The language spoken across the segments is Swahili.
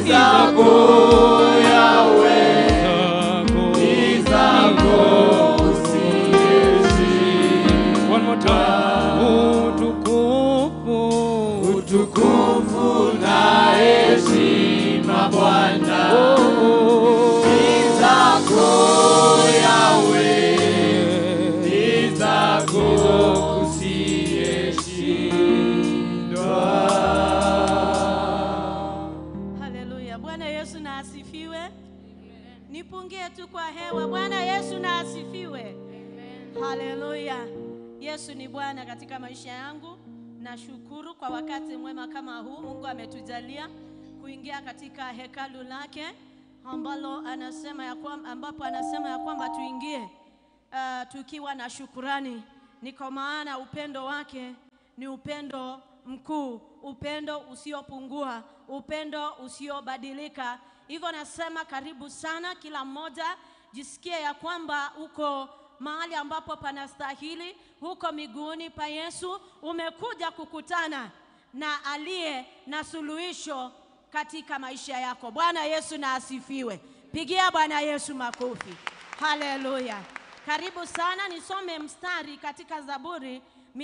zako Yawe, ni zako usiyeshindwa. One more time. Utukufu. Utukufu na heshima Bwana ni zako Yawe, ni zako usiyeshindwa. Haleluya. Bwana Yesu na asifiwe. Nipungie tu kwa hewa. Bwana Yesu na asifiwe. Haleluya. Yesu ni Bwana katika maisha yangu. Nashukuru kwa wakati mwema kama huu Mungu ametujalia kuingia katika hekalu lake ambalo anasema ya kwamba, ambapo anasema ya kwamba tuingie uh, tukiwa na shukurani. Ni kwa maana upendo wake ni upendo mkuu, upendo usiopungua, upendo usiobadilika. Hivyo nasema karibu sana, kila mmoja jisikie ya kwamba uko mahali ambapo panastahili, huko miguuni pa Yesu. Umekuja kukutana na aliye na suluhisho katika maisha yako. Bwana Yesu na asifiwe. Pigia Bwana Yesu makofi. Haleluya. Karibu sana, nisome mstari katika Zaburi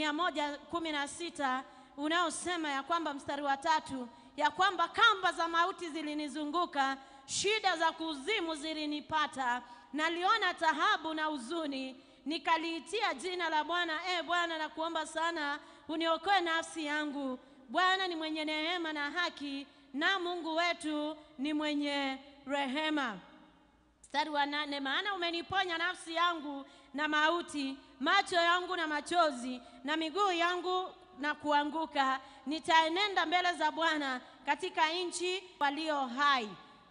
116 unaosema ya kwamba mstari wa tatu ya kwamba kamba za mauti zilinizunguka, shida za kuzimu zilinipata, naliona taabu na huzuni, nikaliitia jina la Bwana. E Bwana, nakuomba sana uniokoe nafsi yangu. Bwana ni mwenye neema na haki, na Mungu wetu ni mwenye rehema. Mstari wa nane, maana umeniponya nafsi yangu na mauti, macho yangu na machozi, na miguu yangu na kuanguka. Nitaenenda mbele za Bwana katika nchi walio hai.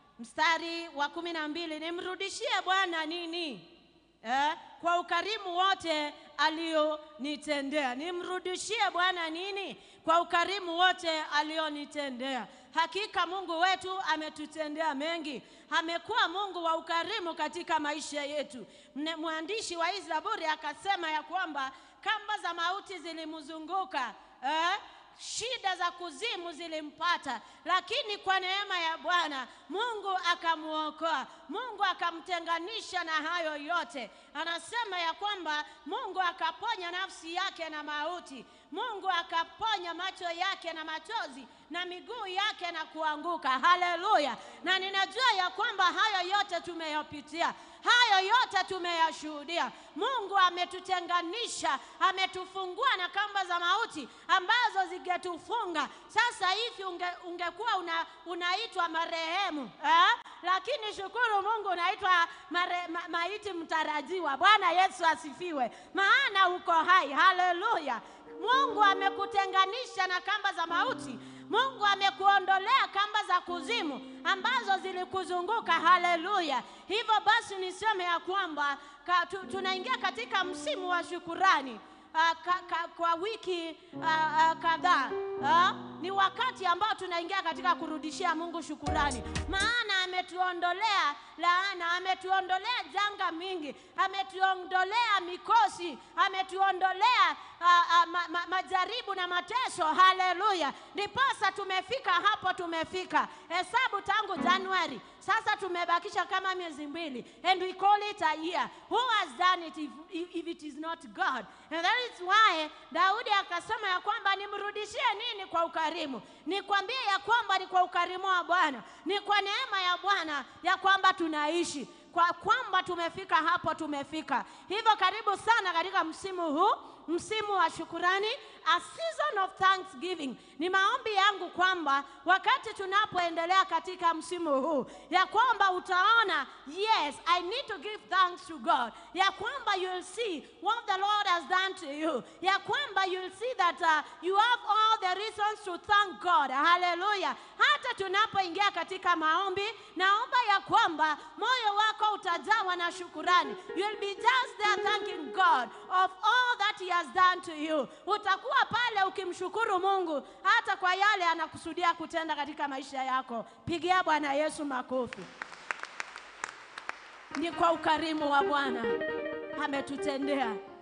Mstari wa kumi na mbili, nimrudishie Bwana nini? Eh, kwa ukarimu wote alionitendea. Nimrudishie Bwana nini? Kwa ukarimu wote alionitendea. Hakika Mungu wetu ametutendea mengi, amekuwa Mungu wa ukarimu katika maisha yetu. Mne- Mwandishi wa hii Zaburi akasema ya kwamba kamba za mauti zilimzunguka eh? shida za kuzimu zilimpata, lakini kwa neema ya Bwana Mungu akamwokoa, Mungu akamtenganisha na hayo yote. Anasema ya kwamba Mungu akaponya nafsi yake na mauti, Mungu akaponya macho yake na machozi na miguu yake na kuanguka. Haleluya! Na ninajua ya kwamba hayo yote tumeyapitia, hayo yote tumeyashuhudia. Mungu ametutenganisha, ametufungua na kamba za mauti ambazo zingetufunga. Sasa hivi unge, ungekuwa una, unaitwa marehemu eh? Lakini shukuru Mungu unaitwa mare, ma, maiti mtarajiwa. Bwana Yesu asifiwe, maana uko hai. Haleluya! Mungu amekutenganisha na kamba za mauti. Mungu amekuondolea kamba za kuzimu ambazo zilikuzunguka. Haleluya! Hivyo basi niseme ya kwamba ka, tu, tunaingia katika msimu wa shukurani. Uh, ka, ka, kwa wiki uh, uh, kadhaa uh, ni wakati ambao tunaingia katika kurudishia Mungu shukurani, maana ametuondolea laana, ametuondolea janga mingi, ametuondolea mikosi, ametuondolea uh, uh, ma, ma, majaribu na mateso. Haleluya! Ndiposa tumefika hapo, tumefika hesabu tangu Januari, sasa tumebakisha kama miezi mbili, and we call it a year. Who has done it if, if, if it is not God? And that is why Daudi akasema ya kwamba nimrudishie nini kwa ukarimu? Nikwambie ya kwamba ni kwa ukarimu wa Bwana, ni kwa neema ya Bwana ya kwamba tunaishi kwa kwamba tumefika hapo, tumefika hivyo. Karibu sana katika msimu huu, msimu wa shukurani, a season of thanksgiving. Ni maombi yangu kwamba wakati tunapoendelea katika msimu huu, ya kwamba utaona yes, I need to give thanks to God, ya kwamba you'll see what the Lord has done to you, ya kwamba you'll see that uh, you have all the reasons to thank God. Haleluya! Hata tunapoingia katika maombi, naomba ya kwamba moyo wako utajawa na shukurani. You'll be just there thanking God of all that he has done to you. Utakuwa pale ukimshukuru Mungu hata kwa yale anakusudia kutenda katika maisha yako. Pigia Bwana Yesu makofi. Ni kwa ukarimu wa Bwana ametutendea.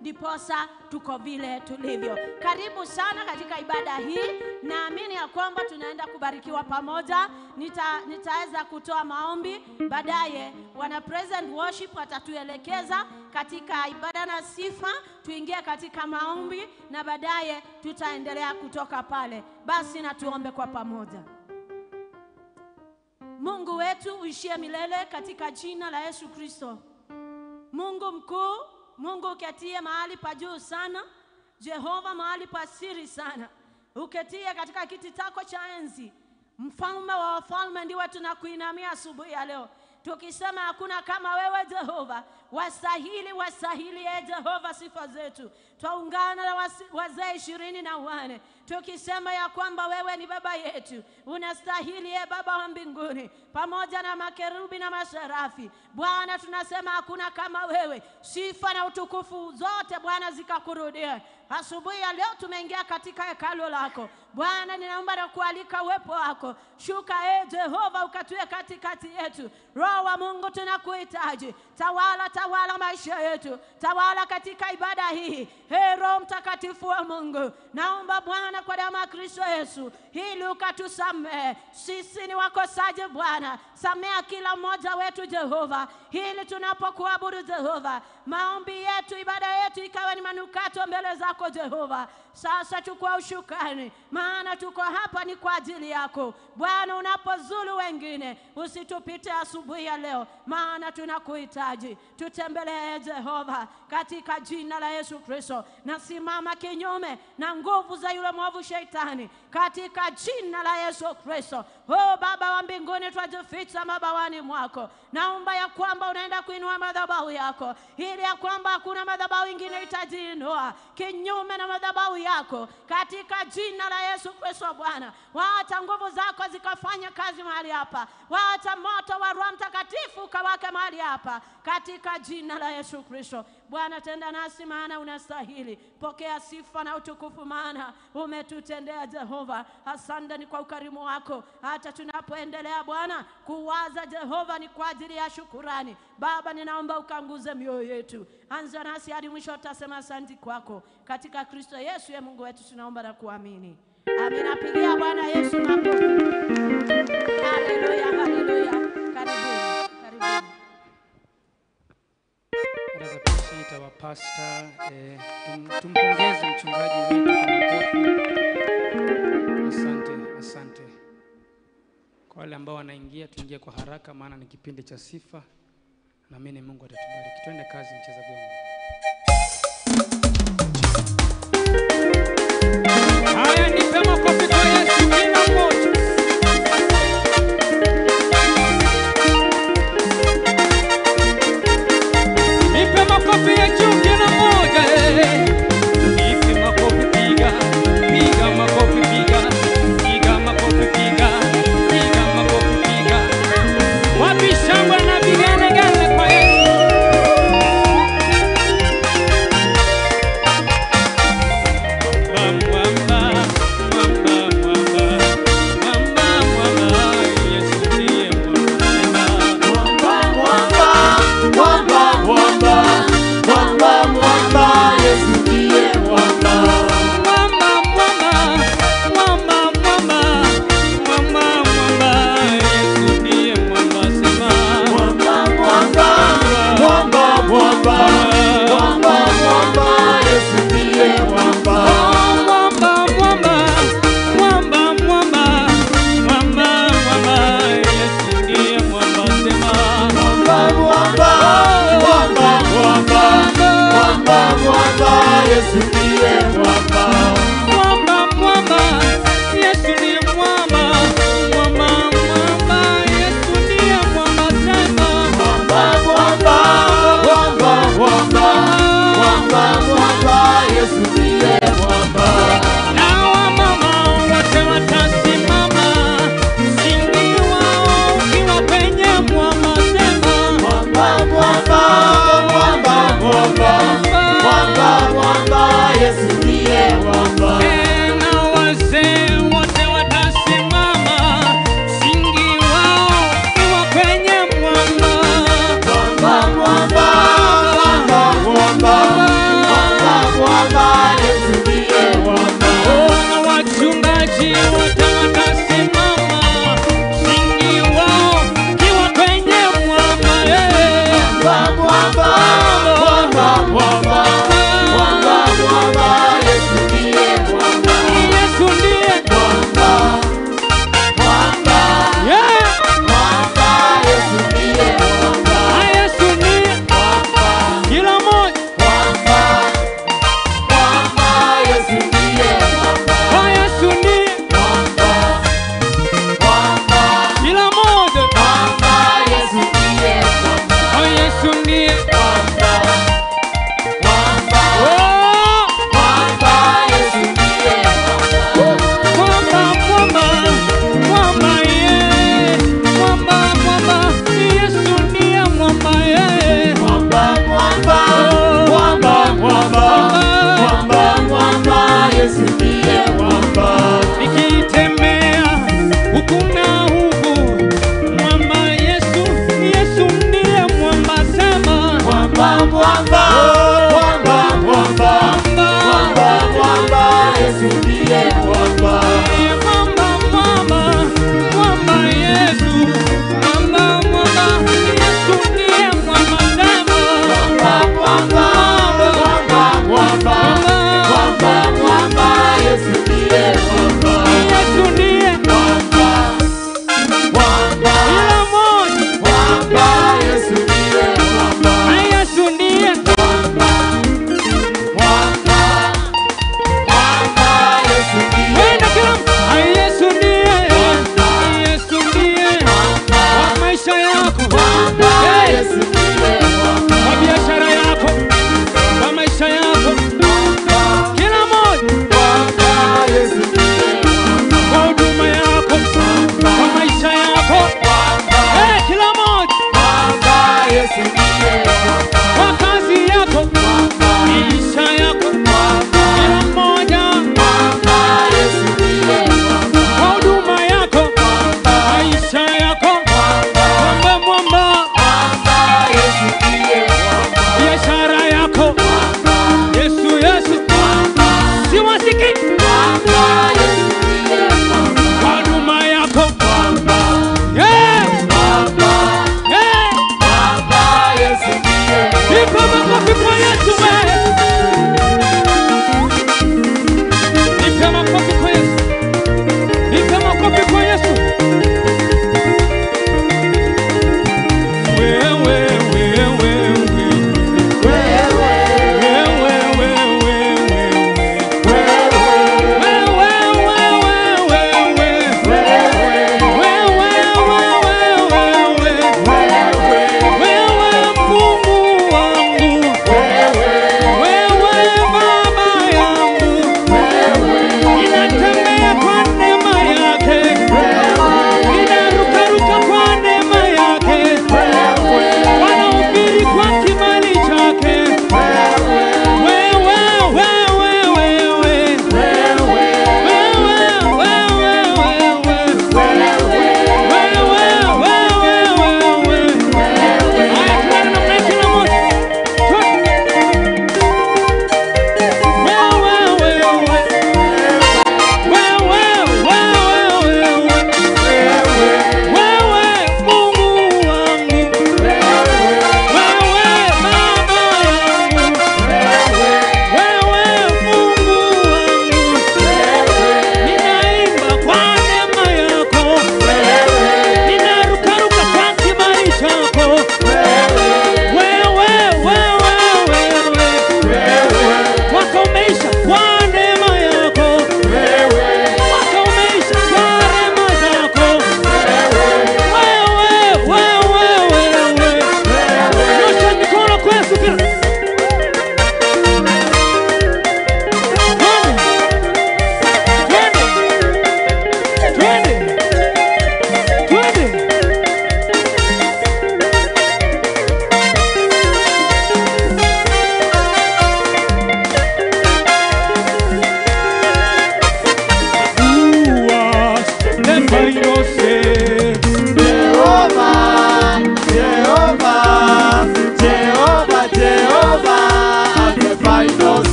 ndiposa tuko vile tulivyo. Karibu sana katika ibada hii. Naamini ya kwamba tunaenda kubarikiwa pamoja. Nita, nitaweza kutoa maombi baadaye, wana present worship watatuelekeza katika ibada na sifa, tuingie katika maombi na baadaye tutaendelea kutoka pale. Basi na tuombe kwa pamoja. Mungu wetu uishie milele katika jina la Yesu Kristo. Mungu mkuu, Mungu uketie mahali pa juu sana, Jehova mahali pa siri sana, uketie katika kiti chako cha enzi, mfalme wa wafalme, ndiwe tunakuinamia asubuhi ya leo tukisema hakuna kama wewe Jehova, wastahili, wastahili ye Jehova sifa zetu. Twaungana na wasi- wazee ishirini na wane tukisema ya kwamba wewe ni baba yetu, unastahili ye Baba wa mbinguni, pamoja na makerubi na maserafi. Bwana, tunasema hakuna kama wewe, sifa na utukufu zote Bwana zikakurudia. Asubuhi ya leo tumeingia katika hekalo lako Bwana, ninaomba na kualika uwepo wako, shuka e Jehova, ukatue katikati yetu. Roho wa Mungu tunakuhitaji, tawala, tawala maisha yetu, tawala katika ibada hii. He Roho Mtakatifu wa Mungu, naomba Bwana kwa damu ya Kristo Yesu, ili ukatusamehe sisi ni wakosaji Bwana, samea kila mmoja wetu Jehova, ili tunapokuabudu Jehova, maombi yetu, ibada yetu ikawe ni manukato mbele zako Jehova. Sasa chukua ushukani, maana tuko hapa ni kwa ajili yako Bwana. Unapozulu wengine, usitupite asubuhi ya leo, maana tunakuhitaji. Tutembelee Jehova, katika jina la Yesu Kristo. Nasimama kinyume na nguvu za yule mwovu Shetani, katika jina la Yesu Kristo. Oh Baba wa mbinguni, twajificha mabawani mwako. Naomba ya kwamba unaenda kuinua madhabahu yako, ili ya kwamba hakuna madhabahu ingine itajiinua kinyume na madhabahu yako, katika jina la Yesu Kristo. Bwana, wacha nguvu zako zikafanya kazi mahali hapa, wacha moto wa Roho Mtakatifu ukawake mahali hapa, katika jina la Yesu Kristo. Bwana, tenda nasi, maana unastahili. Pokea sifa na utukufu, maana umetutendea Jehova. Asante ni kwa ukarimu wako, hata tunapoendelea Bwana kuwaza Jehova, ni kwa ajili ya shukurani. Baba, ninaomba ukanguze mioyo yetu, anza nasi hadi mwisho, utasema asanti kwako, katika Kristo Yesu ye Mungu wetu tunaomba na kuamini. Amina. Pigia Bwana Yesu makofi. Haleluya, haleluya. Karibuni, karibuni. Naweza kuita wapasta eh, tum, tumpongeze mchungaji wetu kwa makofi. Asante, asante. Kwa wale ambao wanaingia, tuingie kwa haraka, maana ni kipindi cha sifa. Naamini Mungu atatubariki. Twende kazi, mcheza vyombo. Haya, nipe makofi kwa Yesu kila mmoja. Nipe makofi ya juu kila mmoja. eh. Nipe makofi, piga piga makofi, piga piga makofi, piga piga makofi, piga. Wapi shangwe na vigelegele kwa Yesu?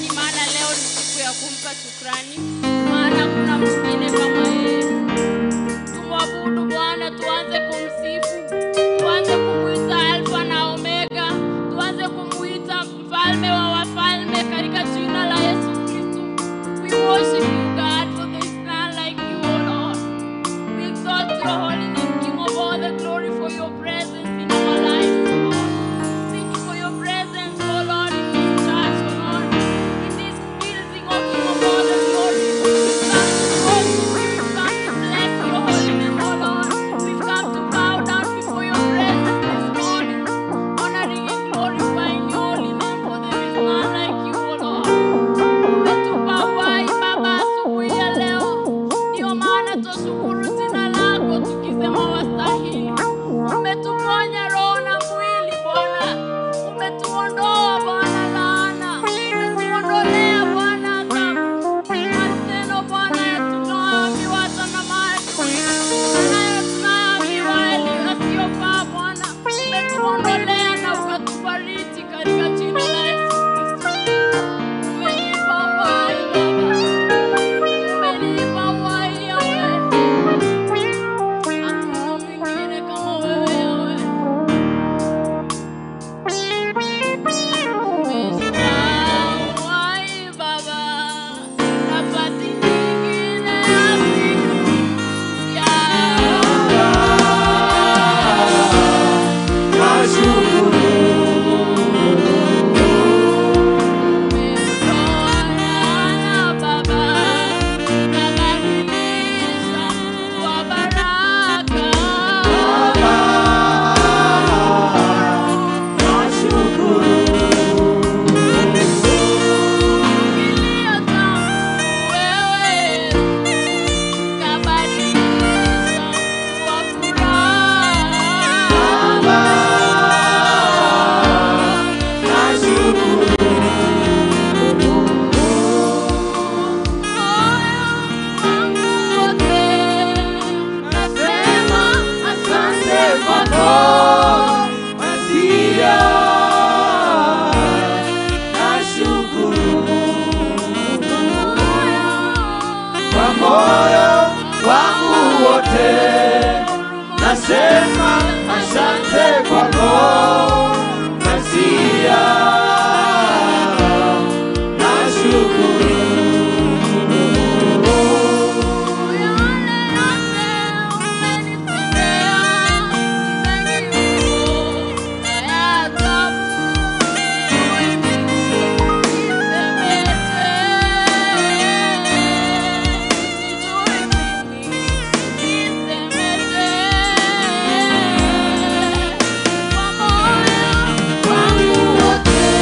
shukrani, maana leo ni siku ya kumpa shukrani, maana kuna mwingine kama yeye. Tumwabudu Bwana, tuanze kumsifu, tuanze kumuita Alfa na Omega, tuanze kumuita mfalme wa wafalme katika jina la Yesu Kristo. We worship you God for there is none like you, O Lord. We exalt your holy name, King of all the glory for your presence in our lives, O Lord. Thank you for your presence, O Lord, in this church, O Lord, in this building, O King of all the glory. We've come to worship you, we've come to bless your holy name, O Lord. We've come to bow down before your presence this morning, honoring and glorifying your holy name, for there is none like you, O Lord. Umetupa uhai Baba asubuhi ya leo, ndio maana twashukuru jina lako tukisema wastahili. Umetuponya roho na mwili Bwana, umetuondoa Bwana laana, umetuondolea Bwana adhabu, maneno Bwana ya tunayoambiwa hata na maadui, nayo tunayoambiwa yaliyo yasiyofaa Bwana, umetuondolea na ukatubariki katika jina la Yesu Kristo. Umenipa uhai Baba, umenipa uhai Yahweh. Hakuna mwingine kama wewe Yahweh. Umenipa uhai Baba, nafasi nyingine ya siku Umeondoa Baba, ukabadilisha kuwa baraka. Kilio changu wewe, ukabadilisha kuwa furaha. Kwa moyo wangu wote nasema asante kwako Masia, nashukuru Kwa moyo wangu wote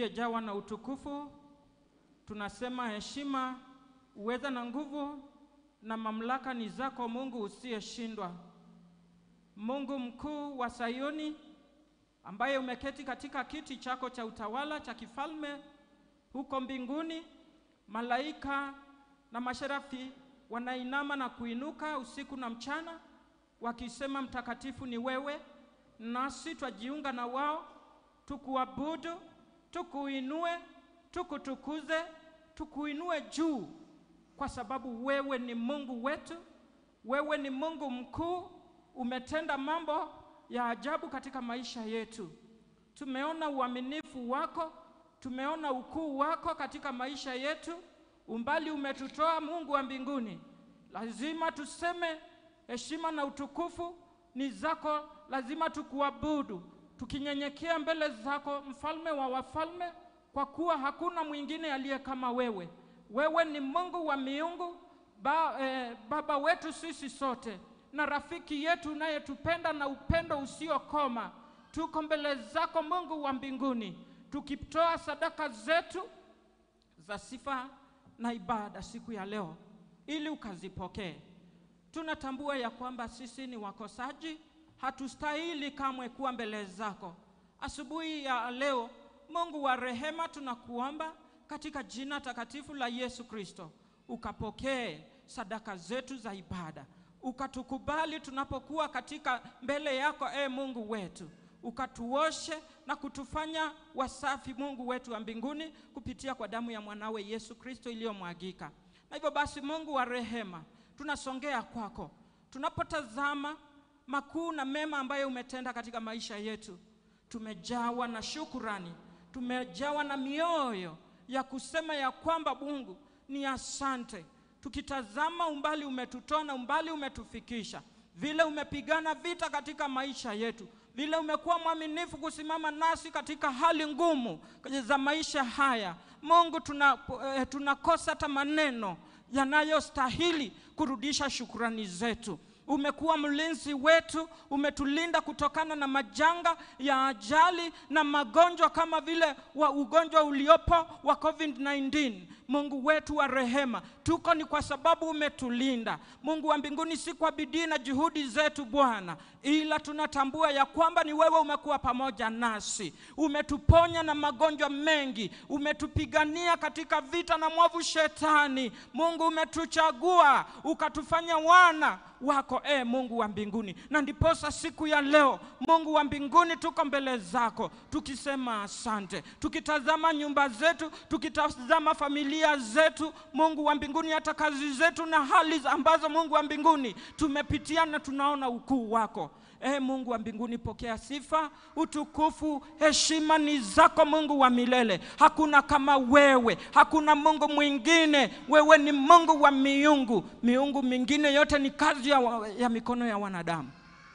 uliyejawa na utukufu, tunasema heshima, uweza na nguvu na mamlaka ni zako Mungu usiyeshindwa. Mungu mkuu wa Sayuni, ambaye umeketi katika kiti chako cha utawala cha kifalme huko mbinguni, malaika na masherafi wanainama na kuinuka usiku na mchana, wakisema mtakatifu ni wewe, nasi twajiunga na wao tukuabudu, tukuinue, tukutukuze, tukuinue juu, kwa sababu wewe ni Mungu wetu, wewe ni Mungu mkuu, umetenda mambo ya ajabu katika maisha yetu. Tumeona uaminifu wako, tumeona ukuu wako katika maisha yetu, umbali umetutoa Mungu wa mbinguni. Lazima tuseme heshima na utukufu ni zako, lazima tukuabudu tukinyenyekea mbele zako, mfalme wa wafalme, kwa kuwa hakuna mwingine aliye kama wewe. Wewe ni Mungu wa miungu, ba, eh, baba wetu sisi sote na rafiki yetu unayetupenda na upendo usiokoma. Tuko mbele zako Mungu wa mbinguni, tukitoa sadaka zetu za sifa na ibada siku ya leo, ili ukazipokee. Tunatambua ya kwamba sisi ni wakosaji, hatustahili kamwe kuwa mbele zako. Asubuhi ya leo, Mungu wa rehema, tunakuomba katika jina takatifu la Yesu Kristo, ukapokee sadaka zetu za ibada, ukatukubali tunapokuwa katika mbele yako, e Mungu wetu, ukatuoshe na kutufanya wasafi, Mungu wetu wa mbinguni, kupitia kwa damu ya mwanawe Yesu Kristo iliyomwagika. Na hivyo basi, Mungu wa rehema, tunasongea kwako tunapotazama makuu na mema ambayo umetenda katika maisha yetu. Tumejawa na shukurani, tumejawa na mioyo ya kusema ya kwamba Mungu ni asante. Tukitazama umbali umetutoa na umbali umetufikisha, vile umepigana vita katika maisha yetu, vile umekuwa mwaminifu kusimama nasi katika hali ngumu za maisha haya. Mungu, tuna, eh, tunakosa hata maneno yanayostahili kurudisha shukurani zetu. Umekuwa mlinzi wetu, umetulinda kutokana na majanga ya ajali na magonjwa kama vile wa ugonjwa uliopo wa COVID-19. Mungu wetu wa rehema, tuko ni kwa sababu umetulinda. Mungu wa mbinguni, si kwa bidii na juhudi zetu Bwana, ila tunatambua ya kwamba ni wewe umekuwa pamoja nasi, umetuponya na magonjwa mengi, umetupigania katika vita na mwovu Shetani. Mungu umetuchagua ukatufanya wana wako e Mungu wa mbinguni, na ndiposa siku ya leo Mungu wa mbinguni tuko mbele zako tukisema asante, tukitazama nyumba zetu, tukitazama familia zetu, Mungu wa mbinguni, hata kazi zetu na hali ambazo Mungu wa mbinguni tumepitia, na tunaona ukuu wako. E Mungu wa mbinguni, pokea sifa, utukufu, heshima ni zako Mungu wa milele. Hakuna kama wewe, hakuna Mungu mwingine. Wewe ni Mungu wa miungu. Miungu mingine yote ni kazi ya, wa- ya mikono ya wanadamu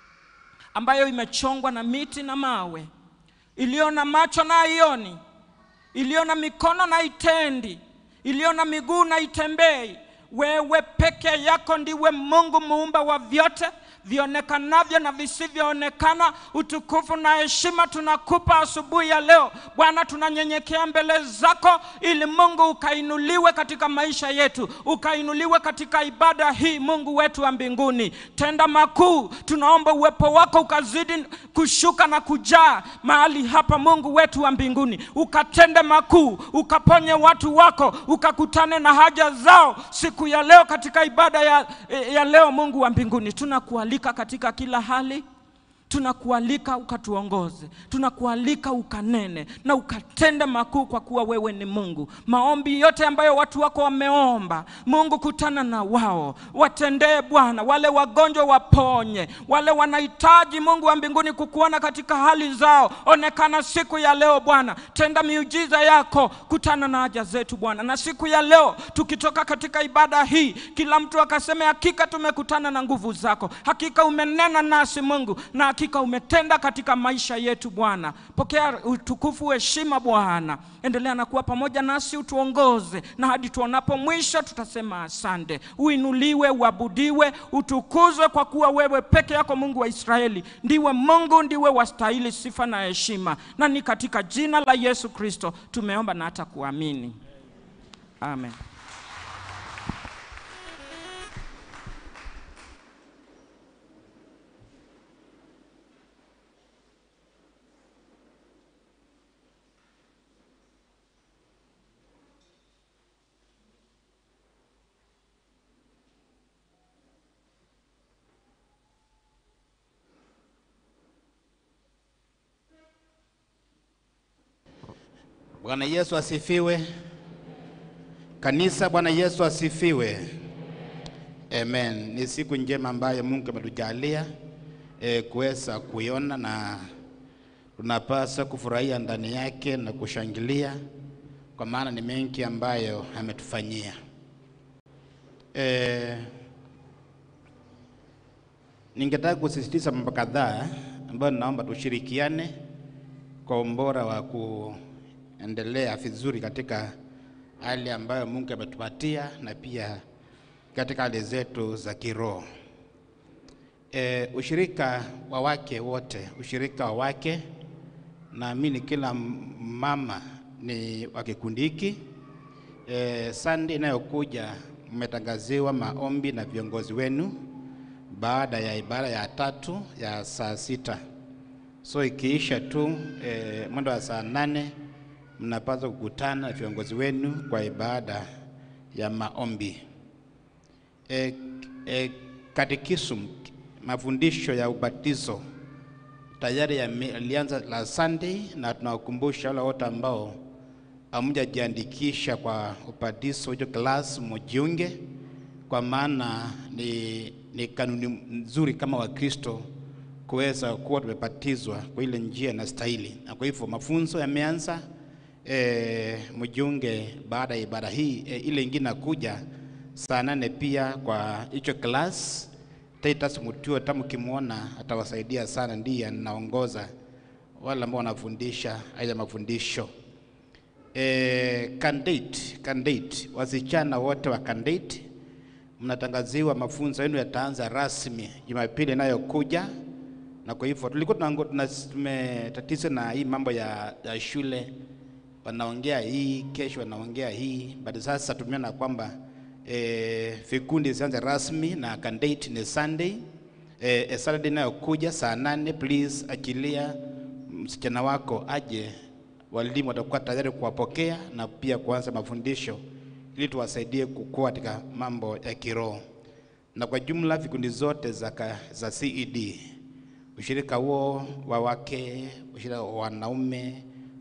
ambayo imechongwa na miti na mawe, iliyo na macho na haioni, iliyo na mikono na itendi, iliyo na miguu na itembei. Wewe peke yako ndiwe Mungu muumba wa vyote vionekanavyo na visivyoonekana. Utukufu na heshima tunakupa asubuhi ya leo Bwana, tunanyenyekea mbele zako ili Mungu ukainuliwe katika maisha yetu, ukainuliwe katika ibada hii. Mungu wetu wa mbinguni, tenda makuu. Tunaomba uwepo wako ukazidi kushuka na kujaa mahali hapa. Mungu wetu wa mbinguni, ukatende makuu, ukaponye watu wako, ukakutane na haja zao siku ya leo katika ibada ya, ya leo. Mungu wa mbinguni, tunakualika katika kila hali tunakualika ukatuongoze, tunakualika ukanene na ukatende makuu, kwa kuwa wewe ni Mungu. Maombi yote ambayo watu wako wameomba, Mungu, kutana na wao, watendee Bwana. Wale wagonjwa waponye, wale wanahitaji Mungu wa mbinguni kukuona katika hali zao, onekana siku ya leo Bwana, tenda miujiza yako, kutana na haja zetu Bwana. Na siku ya leo tukitoka katika ibada hii, kila mtu akaseme, hakika tumekutana na nguvu zako, hakika umenena nasi Mungu, na hakika hakika umetenda katika maisha yetu Bwana. Pokea utukufu, heshima Bwana, endelea na kuwa pamoja nasi, utuongoze na hadi tuonapo mwisho tutasema asante. Uinuliwe, uabudiwe, utukuzwe, kwa kuwa wewe peke yako Mungu wa Israeli ndiwe Mungu, ndiwe wastahili sifa na heshima, na ni katika jina la Yesu Kristo tumeomba na hata kuamini, amen. Bwana Yesu asifiwe. Kanisa, Bwana Yesu asifiwe. Amen. Ni siku njema ambayo Mungu ametujalia e, kuweza kuiona na tunapaswa kufurahia ndani yake na kushangilia kwa maana ni mengi ambayo ametufanyia. E, ningetaka kusisitiza mambo kadhaa ambayo naomba tushirikiane kwa umbora wa kuendelea vizuri katika hali ambayo Mungu ametupatia na pia katika hali zetu za kiroho. E, ushirika wa wake wote, ushirika wa wake, naamini kila mama ni wa kikundi hiki. E, Sunday inayokuja mmetangaziwa maombi na viongozi wenu baada ya ibada ya tatu ya saa sita. So ikiisha tu e, mwendo wa saa nane mnapaswa kukutana na viongozi wenu kwa ibada ya maombi. E, e, katekism mafundisho ya ubatizo tayari yalianza la Sunday, na tunawakumbusha wale wote ambao hamjajiandikisha kwa ubatizo hicho class mujiunge, kwa maana ni, ni kanuni nzuri kama Wakristo kuweza kuwa tumebatizwa kwa ile njia na stahili, na kwa hivyo mafunzo yameanza. E, mjiunge baada ya ibada hii e, ile ingine nakuja saa nane pia kwa hicho class. Titus Mutio tamu kimwona atawasaidia sana, ndiye anaongoza wale ambao wanafundisha haya mafundisho. E, candidate candidate, wasichana wote wa candidate mnatangaziwa mafunzo yenu yataanza rasmi Jumapili inayokuja, na kwa hivyo tulikuwa tunango- tuna- tumetatiza na hii mambo ya, ya shule, wanaongea hii kesho, wanaongea hii but sasa tumeona kwamba eh, vikundi zianze rasmi na candidate ni Sunday eh, eh, Saturday inayokuja saa nane. Please achilia msichana wako aje, walimu watakuwa tayari kuwapokea na pia kuanza mafundisho ili tuwasaidie kukua katika mambo ya kiroho. Na kwa jumla vikundi zote za, ka- za CED ushirika huo wa wake, ushirika wa wanaume,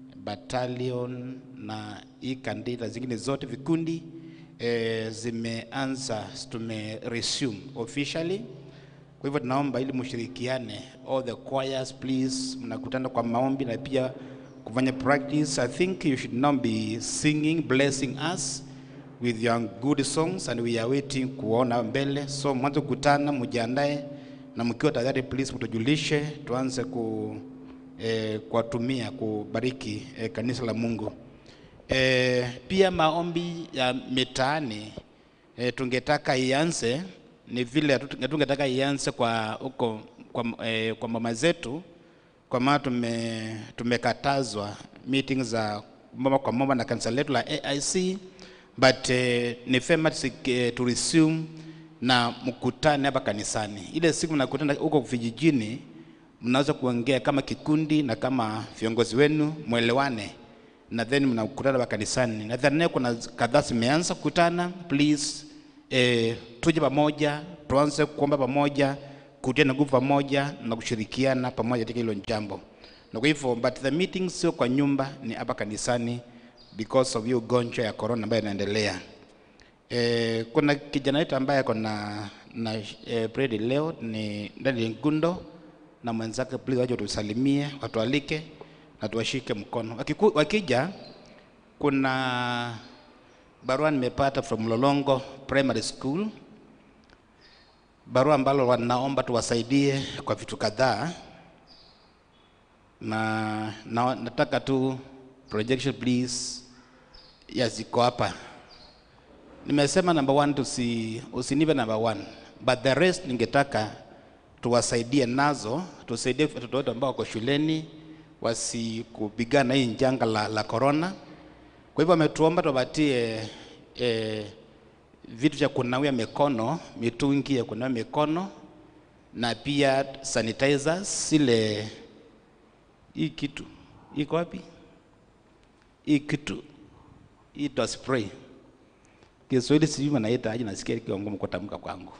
battalion na hii kandida zingine zote vikundi eh, zimeanza tume resume officially. Kwa hivyo tunaomba ili mshirikiane, all the choirs please, mnakutana kwa maombi na pia kufanya practice. I think you should now be singing blessing us with your good songs and we are waiting kuona mbele. So mwanzo kukutana, mjiandae na mkiwa tayari, please mtujulishe, tuanze ku eh, kuwatumia kubariki eh, kanisa la Mungu. Eh, pia maombi ya mitaani eh, tungetaka ianze ni vile hatu- tungetaka ianze kwa huko kwa, eh, kwa mama zetu kwa maana tume, tumekatazwa meeting za mama kwa mama na kanisa letu la AIC but eh, ni fema eh, to resume na mkutane hapa kanisani. Ile siku mnakutana huko vijijini, mnaweza kuongea kama kikundi na kama viongozi wenu mwelewane, na then mnakutana hapa kanisani. Nadhani kuna kadhaa zimeanza kukutana. Please eh, tuje pamoja, tuanze kuomba pamoja, kutia na nguvu pamoja na kushirikiana pamoja katika hilo jambo. Na kwa hivyo but the meeting sio kwa nyumba, ni hapa kanisani because of hiyo ugonjwa ya corona ambayo inaendelea. Eh, kuna kijana wetu ambaye ako na na eh, Bredi leo ni ndani ya Ngundo na mwenzake, please waje tusalimie, watualike na tuwashike mkono. Wakiku, wakija kuna barua nimepata from Lolongo Primary School, barua ambalo wanaomba tuwasaidie kwa vitu kadhaa. na, na nataka tu projection please yaziko hapa. Nimesema number one tusi, usinipe number one, but the rest ningetaka tuwasaidie nazo, tusaidie watoto wetu ambao wako shuleni wasikupigana na hii janga la, la corona. Kwa hivyo wametuomba tuwapatie eh, vitu vya kunawia mikono, mitungi ya kunawia mikono na pia sanitizers, ile hii kitu iko wapi? Hii kitu hii to spray Kiswahili sijui wanaita aje, nasikia ikiwa ngumu kutamka kwangu.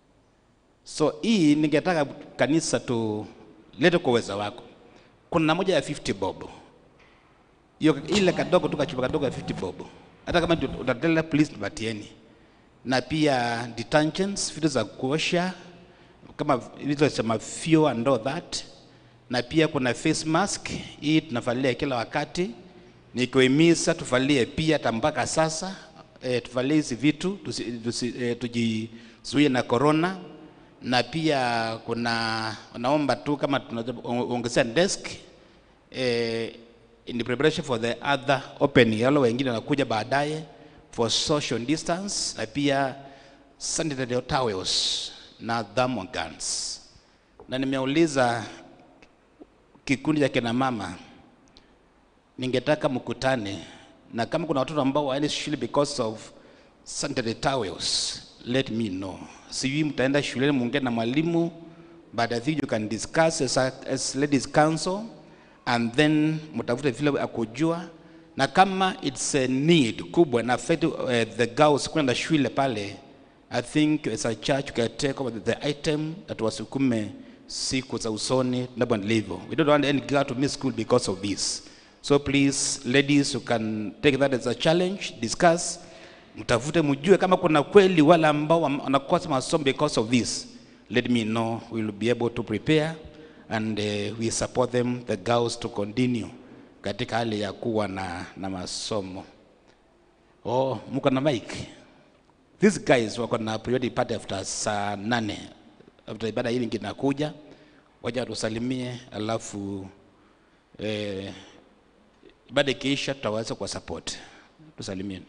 So hii ningetaka kanisa tulete kwa uwezo wako. Kuna moja ya 50 bob, hiyo ile kadogo tu kachupa kadogo ya 50 bob, hata kama ndio utatela, please tupatieni, na pia detergents, vitu za kuosha kama vitu za mafio and all that, na pia kuna face mask hii tunavalia kila wakati, nikiwahimiza tuvalie pia hata mpaka sasa e, tuvalie hizi vitu tusi, tusi, e, tujizuie na corona na pia kuna naomba tu kama tunaongezea desk eh, in the preparation for the other opening, wale wengine wanakuja baadaye for social distance na pia sanitary towels na thermogans. Na nimeuliza kikundi cha kina mama, ningetaka mkutane na kama kuna watoto ambao waende shule because of sanitary towels, let me know. Sijui mtaenda shuleni muongee na mwalimu, but I think you can discuss as, a, as ladies council and then mtafute vile akujua, na kama it's a need kubwa na affect uh, the girls kwenda shule pale, I think as a church we can take over the item that wasukume siku za usoni tunapoendelea. We don't want any girl to miss school because of this. So please ladies you can take that as a challenge, discuss mtafute mjue kama kuna kweli wale ambao wanakosa masomo because of this let me know we will be able to prepare and uh, we support them the girls to continue katika hali ya kuwa na, na masomo oh mko na mic these guys wako na priority party after saa nane after ibada hii ingine inakuja waja tusalimie alafu eh, ibada ikiisha tutaweza kwa support tusalimieni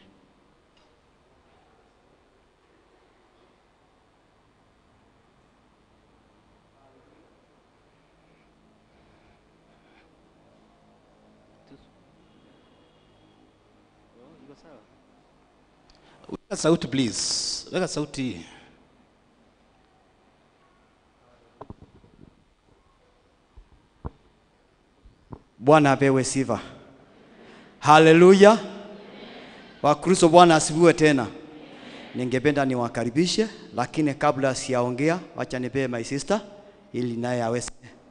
Weka sauti please. Weka sauti. Bwana apewe sifa. Haleluya. Wakristo, Bwana asifiwe tena. Ningependa niwakaribishe, lakini kabla siyaongea, wacha nipee my sister ili naye aweze.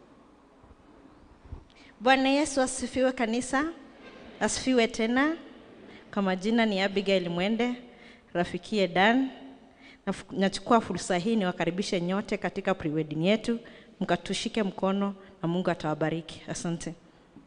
Bwana Yesu asifiwe kanisa, asifiwe tena. Kwa majina ni Abigail Mwende, rafikie Dan. Naf- Nachukua fursa hii niwakaribishe nyote katika pre-wedding yetu, mkatushike mkono na Mungu atawabariki. Asante.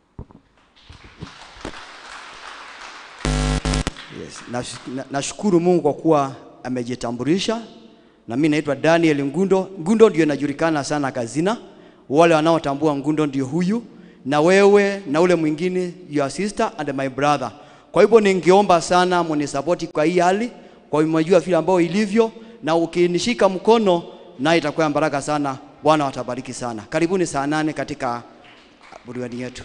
Yes. Nash- na- Nashukuru Mungu kwa kuwa amejitambulisha na mimi naitwa Daniel Ngundo. Ngundo ndio inajulikana sana kazina, wale wanaotambua Ngundo ndio huyu, na wewe na ule mwingine your sister and my brother. Kwa hivyo ningeomba sana mnisapoti kwa hii hali, kwa hiyo mnajua vile ambao ilivyo, na ukinishika mkono na itakuwa baraka sana. Bwana watabariki sana. Karibuni saa nane katika burudani yetu.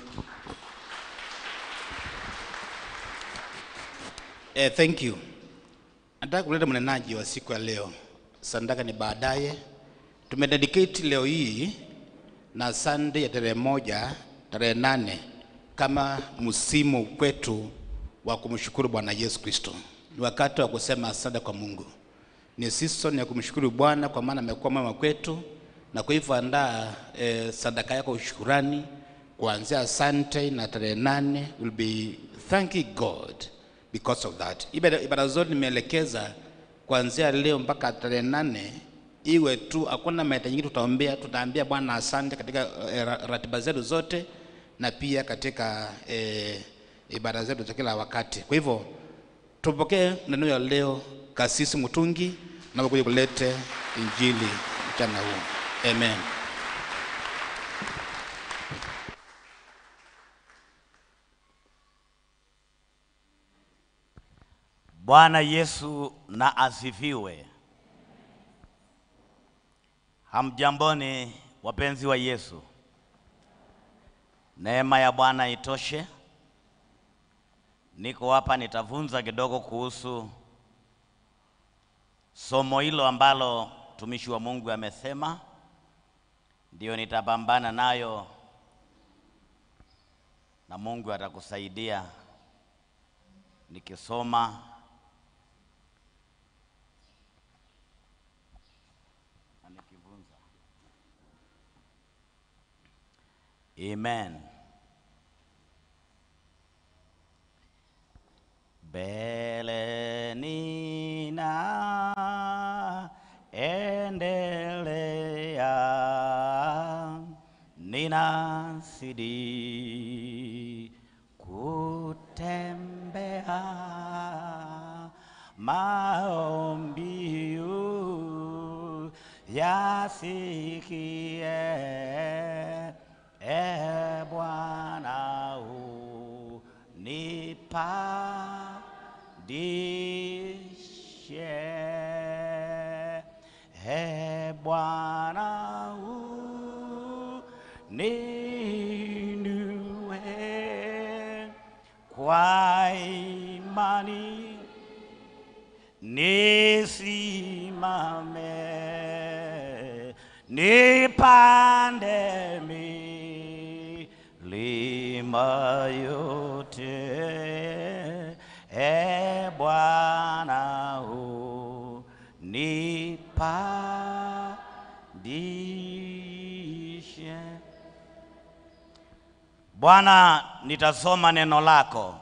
Eh, thank you. Nataka kuleta mnenaji wa siku ya leo. Sandaka ni baadaye. Tumededicate leo hii na Sunday ya tarehe moja, tarehe nane kama msimu kwetu wa kumshukuru Bwana Yesu Kristo. Ni wakati wa kusema asante kwa Mungu. Ni season ya kumshukuru Bwana kwa maana amekuwa mwema kwetu, na kwa hivyo andaa eh, sadaka yako ushukurani kuanzia Sunday na tarehe nane will be thanking God because of that. Ibada, ibada zote nimeelekeza kuanzia leo mpaka tarehe nane iwe tu, hakuna mahitaji nyingi tutaombea, tutaambia Bwana asante katika eh, ra- ratiba zetu zote na pia katika eh, ibada zetu za kila wakati. Kwa hivyo tupokee neno ya leo, Kasisi Mutungi na kuja kulete injili mchana huu. Amen. Bwana Yesu na asifiwe. Hamjamboni wapenzi wa Yesu. Neema ya Bwana itoshe. Niko hapa nitavunza kidogo kuhusu somo hilo ambalo mtumishi wa Mungu amesema, ndio nitapambana nayo na Mungu atakusaidia nikisoma na nikivunza. Amen. Mbele nina endelea, ninazidi kutembea maombiu yasikie, e Bwana unipandishe, e Bwana uninue kwa imani nisimame, nipande milima yote, e Bwana unipandishe. Bwana, nitasoma neno lako.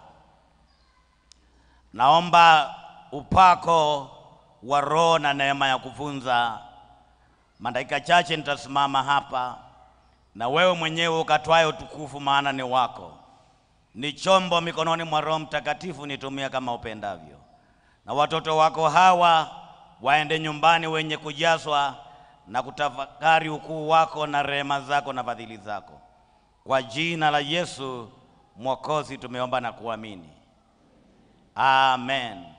Naomba upako wa Roho na neema ya kufunza. Madakika chache nitasimama hapa, na wewe mwenyewe ukatwaye utukufu, maana ni wako. Ni chombo mikononi mwa Roho Mtakatifu, nitumia kama upendavyo, na watoto wako hawa waende nyumbani wenye kujazwa na kutafakari ukuu wako na rehema zako na fadhili zako. Kwa jina la Yesu Mwokozi tumeomba na kuamini, amen.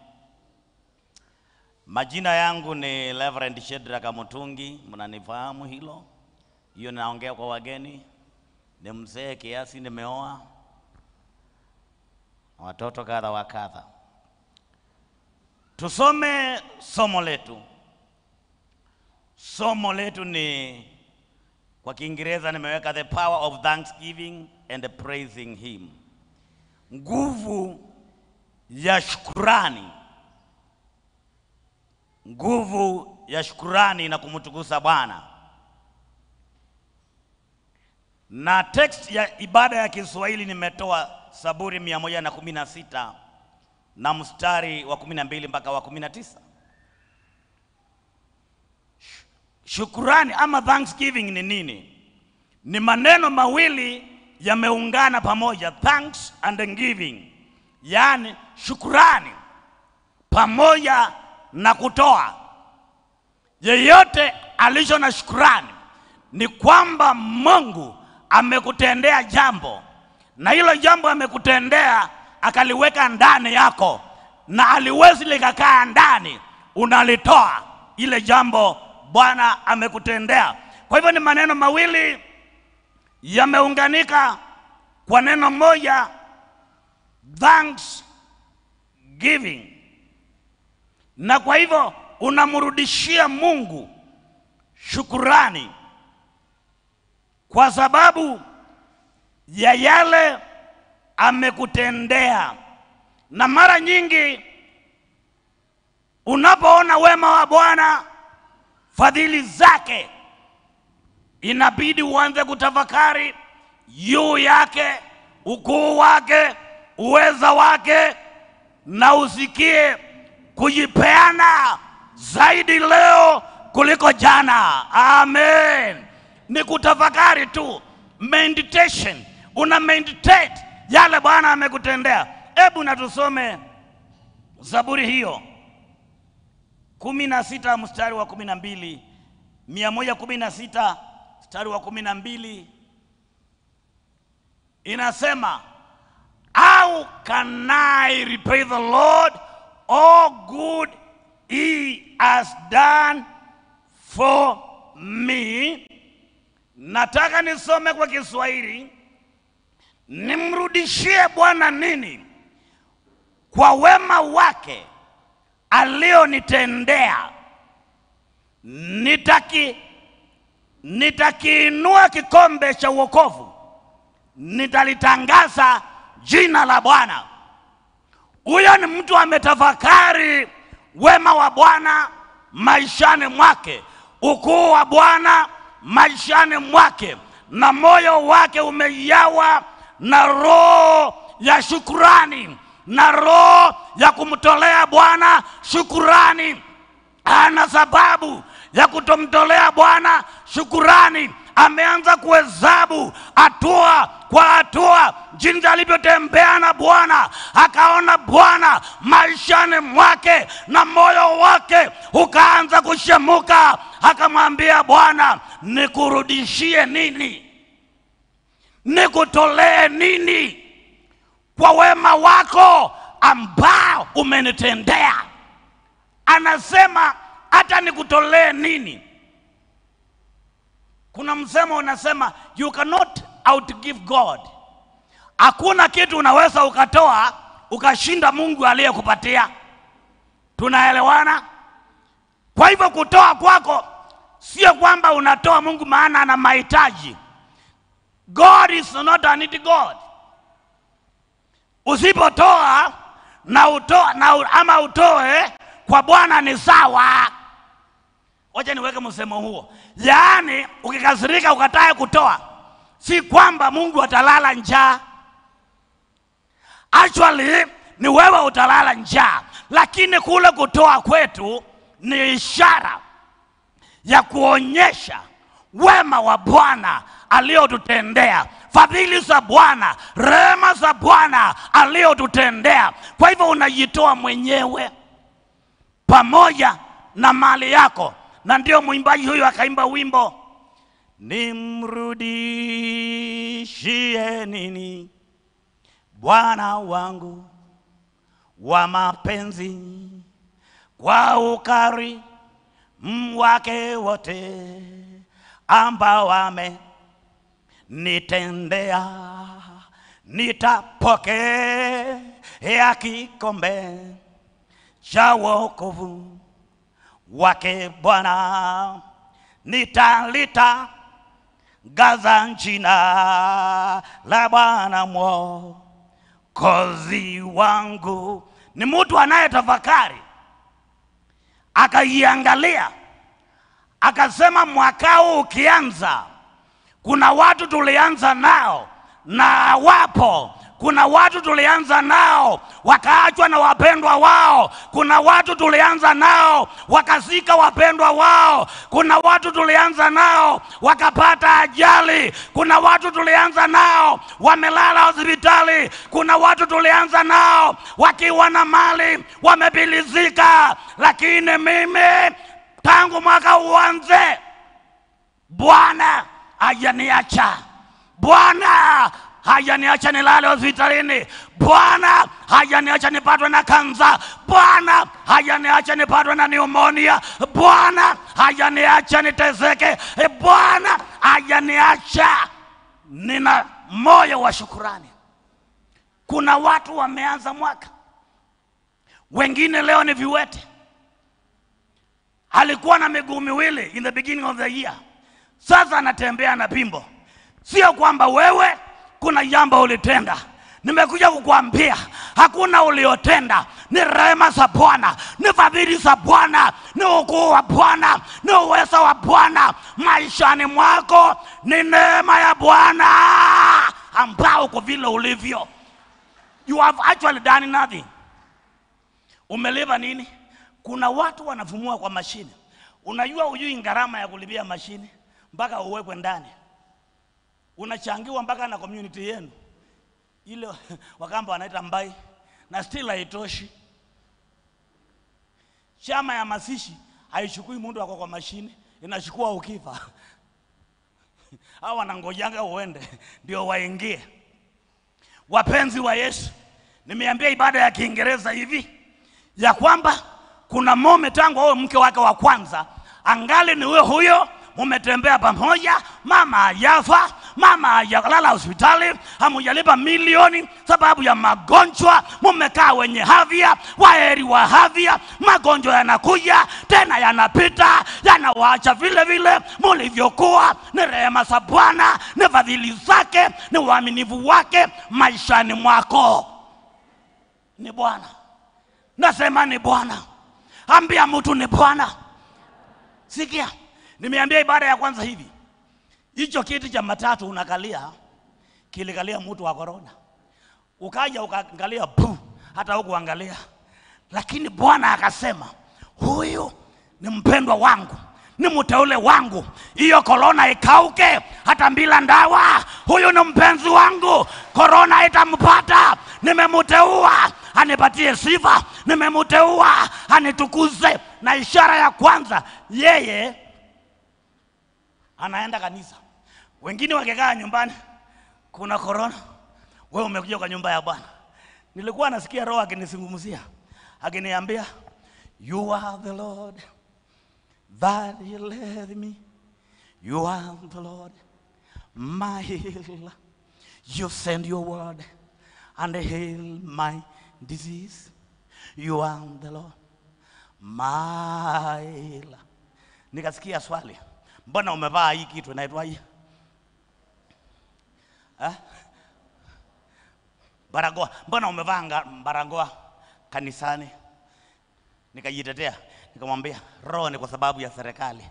Majina yangu ni Reverend Shedrack Mutungi, mnanifahamu hilo. Hiyo naongea kwa wageni. Ni mzee kiasi, nimeoa watoto kadha wa kadha. Tusome somo letu. Somo letu ni kwa Kiingereza nimeweka the power of thanksgiving and praising him, nguvu ya shukurani nguvu ya shukurani na kumtukuza Bwana. Na text ya ibada ya Kiswahili nimetoa Zaburi mia moja na kumi na sita na mstari wa kumi na mbili mpaka wa kumi na tisa. Shukurani ama thanksgiving ni nini? Ni maneno mawili yameungana pamoja, thanks and giving, yaani shukurani pamoja na kutoa. Yeyote alicho na shukurani ni kwamba Mungu amekutendea jambo, na hilo jambo amekutendea akaliweka ndani yako, na aliwezi likakaa ndani, unalitoa ile jambo Bwana amekutendea. Kwa hivyo ni maneno mawili yameunganika kwa neno moja, thanks giving na kwa hivyo unamrudishia Mungu shukurani kwa sababu ya yale amekutendea. Na mara nyingi unapoona wema wa Bwana, fadhili zake, inabidi uanze kutafakari juu yake, ukuu wake, uweza wake, na usikie kujipeana zaidi leo kuliko jana. Amen. Ni kutafakari tu, meditation. Una meditate yale Bwana amekutendea. Hebu na tusome Zaburi hiyo kumi na sita mstari wa kumi na mbili mia moja kumi na sita mstari wa kumi na mbili inasema how can I repay the Lord all has done for me. Nataka nisome kwa Kiswahili. Nimrudishie Bwana nini kwa wema wake alionitendea? Nitaki nitakiinua kikombe cha wokovu, nitalitangaza jina la Bwana. Huyo ni mtu ametafakari wema wa Bwana maishani mwake, ukuu wa Bwana maishani mwake, na moyo wake umejawa na roho ya shukurani na roho ya kumtolea Bwana shukurani. Ana sababu ya kutomtolea Bwana shukurani. Ameanza kuhesabu hatua kwa hatua jinsi alivyotembea na Bwana, akaona Bwana maishani mwake, na moyo wake ukaanza kushemuka. Akamwambia Bwana, nikurudishie nini? Nikutolee nini kwa wema wako ambao umenitendea? Anasema hata nikutolee nini? Kuna msemo unasema you cannot outgive God. Hakuna kitu unaweza ukatoa ukashinda Mungu aliyekupatia. Tunaelewana? Kwa hivyo kutoa kwako sio kwamba unatoa Mungu maana ana mahitaji. God is not a needy God. Usipotoa na utoa na u- ama utoe kwa Bwana ni sawa. Wacha niweke msemo huo, yaani ukikasirika ukatae kutoa, si kwamba Mungu atalala njaa. Actually ni wewe utalala njaa, lakini kule kutoa kwetu ni ishara ya kuonyesha wema wa Bwana aliyotutendea, fadhili za Bwana, rehema za Bwana aliyotutendea. Kwa hivyo unajitoa mwenyewe pamoja na mali yako, na ndio mwimbaji huyu akaimba wimbo nimrudishie nini Bwana wangu wa mapenzi kwa ukari wake wote ambao wamenitendea, nitapokea kikombe cha wokovu wake Bwana, nitalita gaza jina la Bwana mwokozi wangu. Ni mtu anayetafakari akaiangalia, akasema mwaka huu ukianza, kuna watu tulianza nao na wapo kuna watu tulianza nao wakaachwa na wapendwa wao. Kuna watu tulianza nao wakazika wapendwa wao. Kuna watu tulianza nao wakapata ajali. Kuna watu tulianza nao wamelala hospitali. Kuna watu tulianza nao wakiwa na mali wamepilizika, lakini mimi tangu mwaka uanze Bwana hajaniacha. Bwana hajaniacha nilale hospitalini. Bwana hajaniacha nipatwe na kansa. Bwana hajaniacha nipatwe na pneumonia. Bwana hajaniacha niteseke. E, Bwana hajaniacha. Nina moyo wa shukurani. Kuna watu wameanza mwaka, wengine leo ni viwete. Alikuwa na miguu miwili in the beginning of the year, sasa anatembea na pimbo. Sio kwamba wewe kuna jambo ulitenda. Nimekuja kukuambia hakuna uliotenda, ni rehema za Bwana, ni fadhili za Bwana, ni ukuu wa Bwana, ni uwezo wa Bwana maishani mwako, ni neema ya Bwana ambao uko vile ulivyo. You have actually done nothing. Umelipa nini? Kuna watu wanafumua kwa mashine. Unajua ujui gharama ya kulipia mashine mpaka uwekwe ndani unachangiwa mpaka na community yenu ile wakamba wanaita mbai na still haitoshi. Chama ya masishi haichukui mtu ako kwa mashine, inachukua ukifa au wanangojanga uende ndio waingie. Wapenzi wa Yesu, nimeambia ibada ya Kiingereza hivi ya kwamba kuna mume tangu awe mke wake wa kwanza angali ni huyo huyo mumetembea pamoja mama hajafa mama hajalala hospitali hamujalipa milioni sababu ya magonjwa mumekaa wenye havya waheri wa havya magonjwa yanakuja tena yanapita yanawaacha vile vile mulivyokuwa ni rehema za bwana ni fadhili zake ni uaminifu wake maishani mwako ni bwana nasema ni bwana ambia mtu ni bwana sikia nimeambia ibada ya kwanza hivi hicho kiti cha matatu unakalia kilikalia mtu wa korona ukaja ukaangalia pu hata hukuangalia lakini bwana akasema huyu ni mpendwa wangu ni mteule wangu hiyo korona ikauke hata bila ndawa huyu ni mpenzi wangu korona itampata nimemteua anipatie sifa nimemteua anitukuze na ishara ya kwanza yeye anaenda kanisa wengine wakikaa nyumbani kuna korona wewe umekuja kwa nyumba ya bwana nilikuwa nasikia roho akinizungumzia akiniambia you are the lord that healeth me you are the lord my healer you send your word and heal my disease you are the lord my healer nikasikia swali mbona umevaa hii kitu inaitwaje Eh? barakoa mbona umevaa nga- barakoa kanisani nikajitetea nikamwambia roho ni kwa sababu ya serikali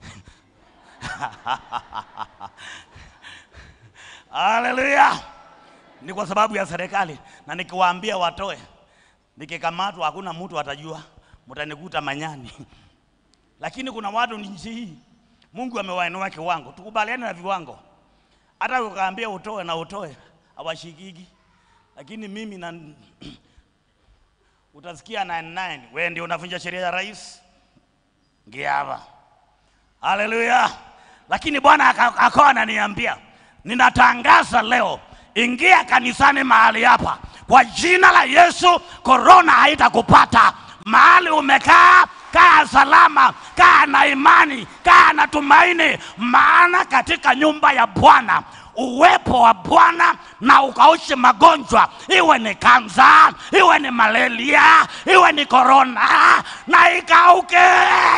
haleluya ni kwa sababu ya serikali na nikiwaambia watoe nikikamatwa hakuna mtu atajua mtanikuta manyani lakini kuna watu ni nchi hii mungu amewainua kiwango tukubaliane na viwango hata ukaambia utoe na utoe hawashikiki lakini mimi na utasikia 99 wewe ndio unavunja sheria ya rais ngia hapa haleluya lakini bwana aka- akawa ananiambia ninatangaza leo ingia kanisani mahali hapa kwa jina la yesu korona haitakupata mahali umekaa kaa salama kaa na imani kaa na tumaini maana katika nyumba ya bwana uwepo wa bwana na ukaushe magonjwa iwe ni kansa iwe ni malaria iwe ni korona na ikauke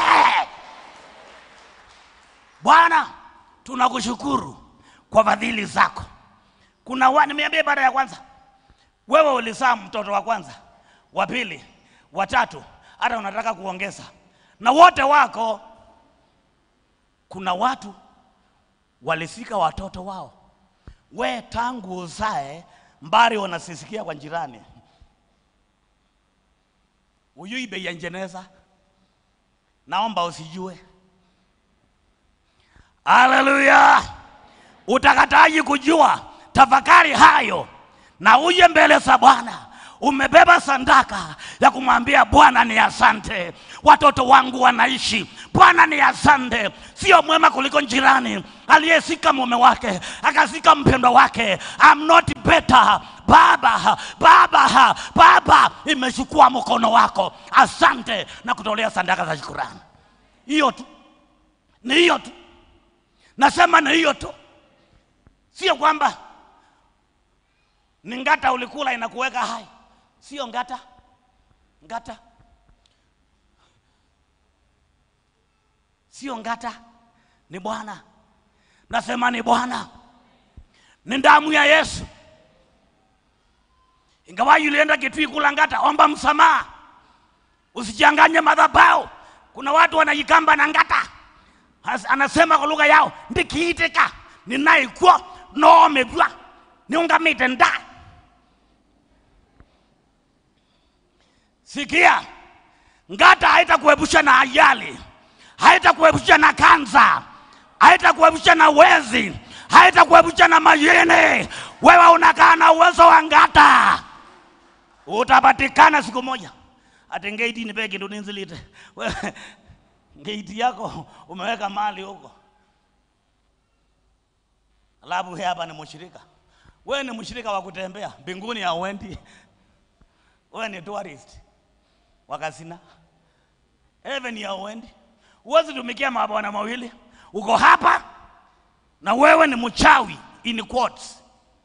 bwana tunakushukuru kwa fadhili zako kuna wa, nimeambia ibada ya kwanza wewe ulizaa mtoto wa kwanza wa pili wa tatu hata unataka kuongeza na wote wako kuna watu walifika watoto wao we tangu uzae mbari wanasisikia kwa jirani uyui bei ya njeneza naomba usijue haleluya utakataji kujua tafakari hayo na uje mbele za bwana umebeba sandaka ya kumwambia bwana ni asante watoto wangu wanaishi bwana ni asante sio mwema kuliko jirani aliyesika mume wake akasika mpendwa wake I'm not better baba baba baba imechukua mkono wako asante na kutolea sandaka za shukurani hiyo tu ni hiyo tu nasema ni hiyo tu sio kwamba ni ngata ulikula inakuweka hai sio ngata ngata sio ngata ni bwana nasema ni bwana ni damu ya yesu ingawa ulienda kitui kula ngata omba msamaha usichanganye madhabau kuna watu wanajikamba na ngata As- anasema kwa lugha yao ndikiitika ninaikwo noomebwa niungamite nda sikia ngata haitakuepusha na ajali haitakuepusha na kansa haitakuepusha na wezi haitakuepusha na majini wewe unakaa na uwezo wa ngata utapatikana siku moja ati ngeiti nipe kindu ninzilite Wewe, ngeiti yako umeweka mali huko alafu wewe hapa ni mshirika wewe ni mshirika wa kutembea mbinguni hauendi wewe ni tourist wakasina heaven ya uendi. Huwezi tumikia mabwana mawili, uko hapa na wewe ni mchawi in quotes.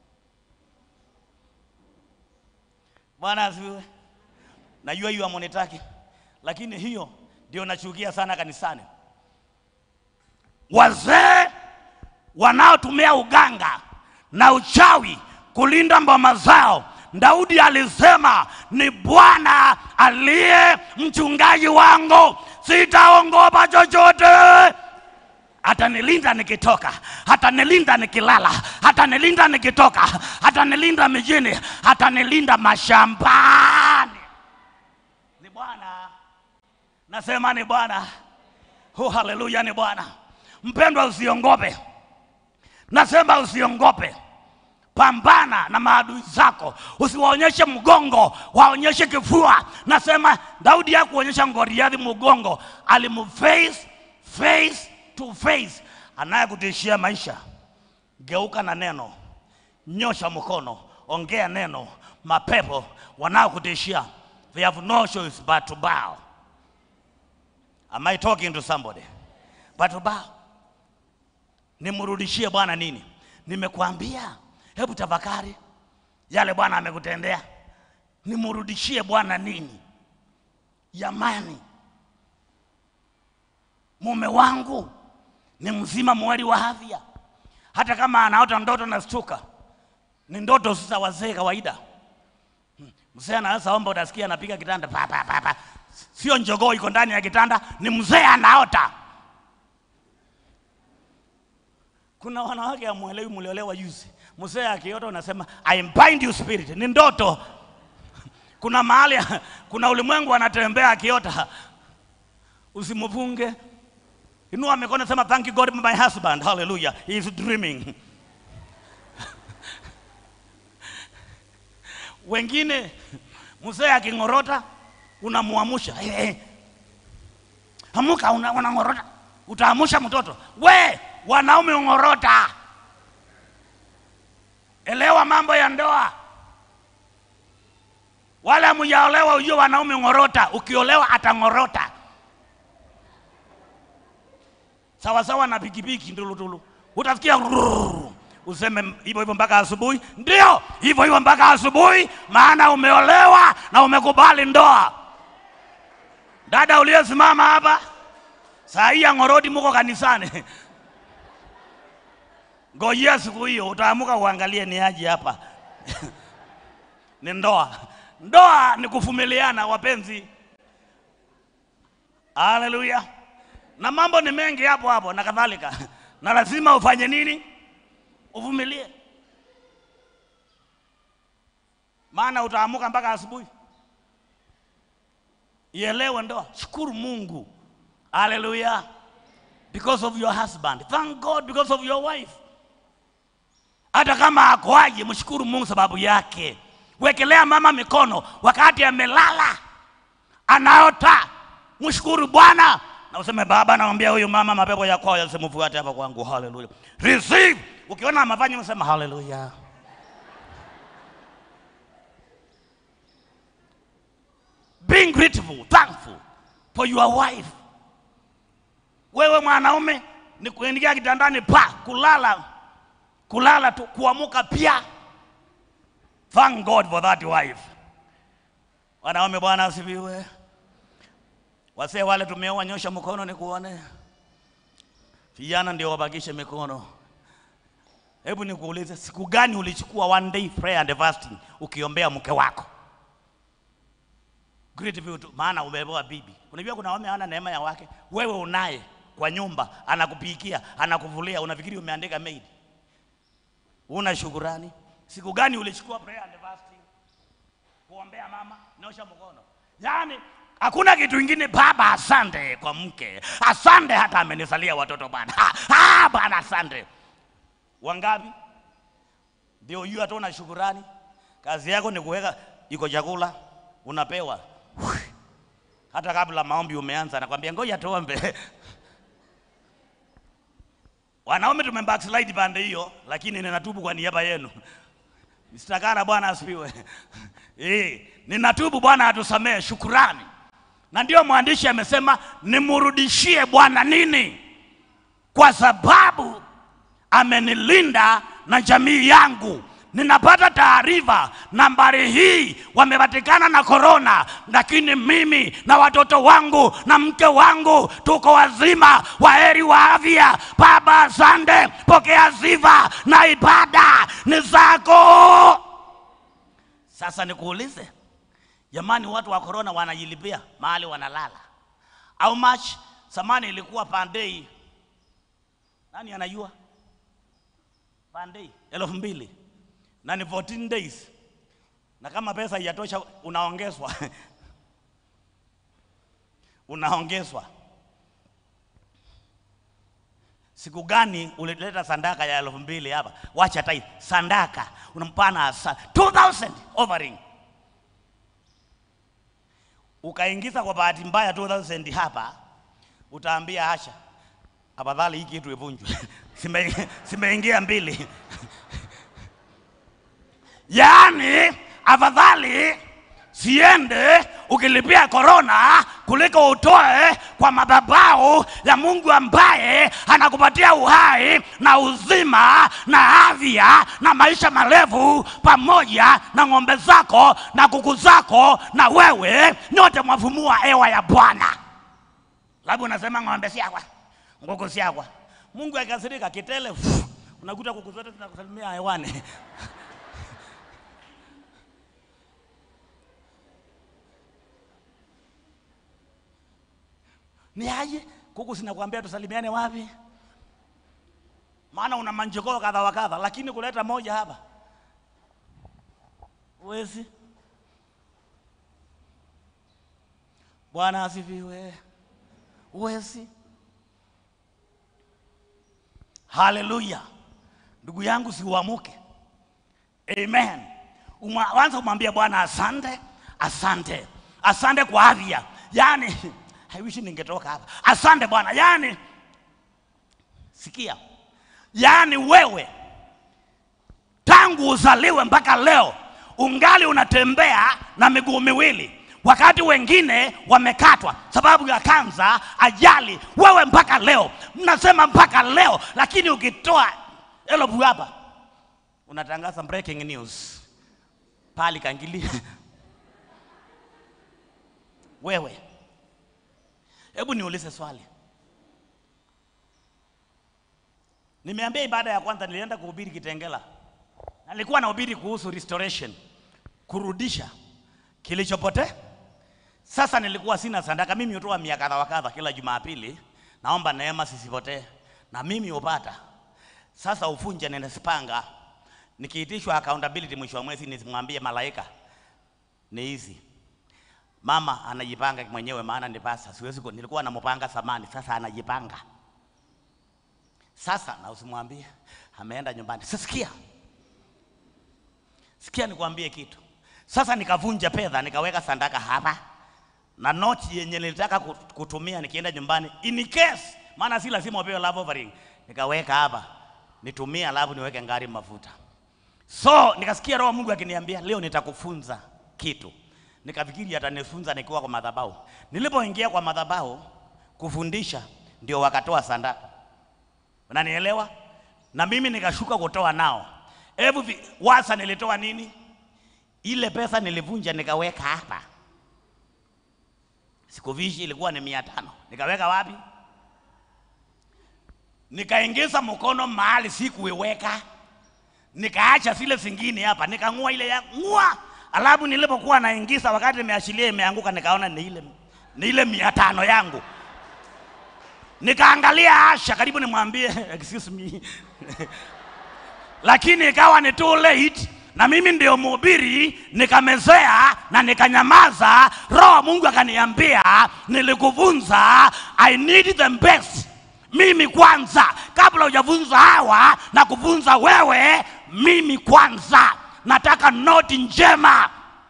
Bwana asifiwe. Najua hiyo amonetaki, lakini hiyo ndio nachukia sana kanisani. Wazee wanaotumia uganga na uchawi kulinda mboma zao. Daudi alisema ni Bwana aliye mchungaji wangu, sitaongopa chochote. Atanilinda nikitoka, atanilinda nikilala, atanilinda nikitoka, atanilinda mijini, atanilinda mashambani. Ni Bwana, nasema ni Bwana. Oh, haleluya, ni Bwana. Mpendwa, usiongope, nasema usiongope. Pambana na maadui zako, usiwaonyeshe mgongo, waonyeshe kifua. Nasema Daudi hakuonyesha Goliathi mgongo, alimface face to face. Anayekutishia maisha, geuka na neno, nyosha mkono, ongea neno. Mapepo wanaokutishia, they have no choice but to bow. Am I talking to somebody? But to bow. Nimrudishie Bwana nini? Nimekuambia, hebu tafakari yale Bwana amekutendea. Nimrudishie Bwana nini? Jamani, mume wangu ni mzima mwali wa afya, hata kama anaota ndoto na stuka, ni ndoto za wazee kawaida. Mzee anaweza omba, utasikia anapiga kitanda pa, pa, pa, pa. Sio njogoo iko ndani ya kitanda, ni mzee anaota. Kuna wanawake amwelewi, mliolewa juzi, mzee akiota unasema I bind you spirit, ni ndoto. Kuna mahali, kuna ulimwengu anatembea akiota, usimfunge. Inua mikono, sema thank you God my husband, hallelujah, he is dreaming. Wengine mzee aking'orota unamuamusha hey, hey. Amuka, una- unang'orota, utaamusha mtoto. We wanaume ung'orota, elewa mambo ya ndoa. Wale hamjaolewa ujue wanaume ng'orota, ukiolewa atang'orota sawa sawa na pikipiki ndulutulu, utasikia rrrr, useme hivyo hivyo mpaka asubuhi. Ndio hivyo hivyo mpaka asubuhi, maana umeolewa na umekubali ndoa. Dada uliyesimama hapa saa hii ya ng'orodi, muko kanisani ngojea siku hiyo, utaamuka uangalie ni aje hapa ni ndoa. Ndoa ni kuvumiliana, wapenzi. Haleluya! na mambo ni mengi hapo hapo na kadhalika, na lazima ufanye nini? Uvumilie, maana utaamuka mpaka asubuhi. Ielewe ndoa, shukuru Mungu. Haleluya! because of your husband, thank God because of your wife. Hata kama akoaje, mshukuru Mungu sababu yake. Wekelea mama mikono wakati amelala anaota, mshukuru Bwana na useme Baba, naombea huyu mama mapepo ya kwao yasimfuate hapa kwangu. Haleluya, receive. Ukiona amefanya unasema haleluya. Being grateful, thankful for your wife. Wewe mwanaume ni kuingia kitandani pa kulala, kulala tu, kuamuka pia. Thank God for that wife. Wanaume, Bwana asifiwe. Wasee wale tumeoa, nyosha mkono nikuone. Vijana ndio wabakishe mikono. Hebu nikuulize, siku gani ulichukua one day prayer and fasting ukiombea mke wako? Grateful tu, maana umepewa bibi. Unajua kuna wame hana neema ya wake, wewe unaye kwa nyumba, anakupikia, anakuvulia, unafikiri umeandika maid? Una shukurani? Siku gani ulichukua prayer and fasting kuombea mama? Nyosha mkono. Yaani hakuna kitu ingine. Baba, asante kwa mke, asante hata amenisalia watoto bwana. Ah, bwana asante. Wangapi ndio hiyo hata una shukurani? Kazi yako ni kuweka iko chakula unapewa hata kabla maombi umeanza, nakwambia ngoja tuombe. Wanaume tume backslide pande hiyo, lakini ninatubu kwa niaba yenu. Mstakara, Bwana asifiwe. Eh, ninatubu, Bwana atusamee. Shukurani, na ndiyo mwandishi amesema nimrudishie Bwana nini? Kwa sababu amenilinda na jamii yangu. Ninapata taarifa nambari hii wamepatikana na korona, lakini mimi na watoto wangu na mke wangu tuko wazima, waheri wa afya. Baba, asante, pokea sifa na ibada ni zako. Sasa nikuulize, jamani, watu wa korona wanajilipia mahali wanalala. How much? Samani ilikuwa pandei, nani anajua? Pandei elfu mbili na ni 14 days, na kama pesa haijatosha unaongezwa unaongezwa. Siku gani ulileta sandaka ya elfu mbili hapa? Wacha tai sandaka unampana asa 2000 offering, ukaingiza kwa bahati mbaya 2000 hapa, utaambia hasha, afadhali hii kitu ivunjwe Sime- simeingia mbili yaani afadhali siende ukilipia korona kuliko utoe kwa madhabahu ya Mungu ambaye anakupatia uhai na uzima na afya na maisha marefu pamoja na ng'ombe zako na kuku zako na wewe nyote mwavumua hewa ya Bwana. Labda unasema ng'ombe siakwa, nguku siakwa. Mungu akasirika kitele, pff, unakuta kuku zote zinakusalimia hewani. ni aje kuku sinakwambia tusalimiane wapi maana una manjokoo kadha wa kadha lakini kuleta moja hapa wezi bwana asifiwe wezi haleluya ndugu yangu siuamuke amen Uma- wanza kumwambia bwana asante asante asante kwa afya yani I wish ningetoka hapa asante bwana yani sikia yani wewe tangu uzaliwe mpaka leo ungali unatembea na miguu miwili wakati wengine wamekatwa sababu ya kanza ajali wewe mpaka leo mnasema mpaka leo lakini ukitoa elobu hapa unatangaza breaking news pali kangili wewe hebu niulize swali nimeambia ibada ya kwanza nilienda kuhubiri kitengela nalikuwa nahubiri kuhusu restoration kurudisha kilichopotea sasa nilikuwa sina sadaka mimi hutoa mia kadha wa kadha kila jumapili naomba neema sisipotee na mimi hupata sasa ufunje ninasipanga nikiitishwa accountability mwisho wa mwezi nisimwambie malaika ni hizi mama anajipanga mwenyewe maana ni pasa siwezi ku- nilikuwa nampanga samani sasa anajipanga sasa na usimwambie ameenda nyumbani sasa sikia sikia nikwambie kitu sasa nikavunja fedha nikaweka sandaka hapa na noti yenye nilitaka kut- kutumia nikienda nyumbani in case maana si lazima upewe love offering nikaweka hapa nitumie alafu niweke ngari mafuta so nikasikia roho wa mungu akiniambia leo nitakufunza kitu nikafikiri atanifunza nikiwa kwa madhabahu nilipoingia kwa madhabahu kufundisha ndio wakatoa sandaka unanielewa na mimi nikashuka kutoa nao hebu vi- wasa nilitoa nini ile pesa nilivunja nikaweka hapa sikuvishi ilikuwa ni mia tano nikaweka wapi nikaingiza mkono mahali sikuiweka nikaacha zile zingine hapa nikang'ua ile ya ng'ua alafu nilipokuwa naingiza wakati nimeachilia imeanguka nikaona ni ile ni ile mia tano yangu nikaangalia Asha karibu nimwambie excuse me lakini ikawa ni too late na mimi ndio mhubiri nikamezea na nikanyamaza roho wa mungu akaniambia nilikuvunza i need the best mimi kwanza kabla hujavunza hawa na kuvunza wewe mimi kwanza nataka noti njema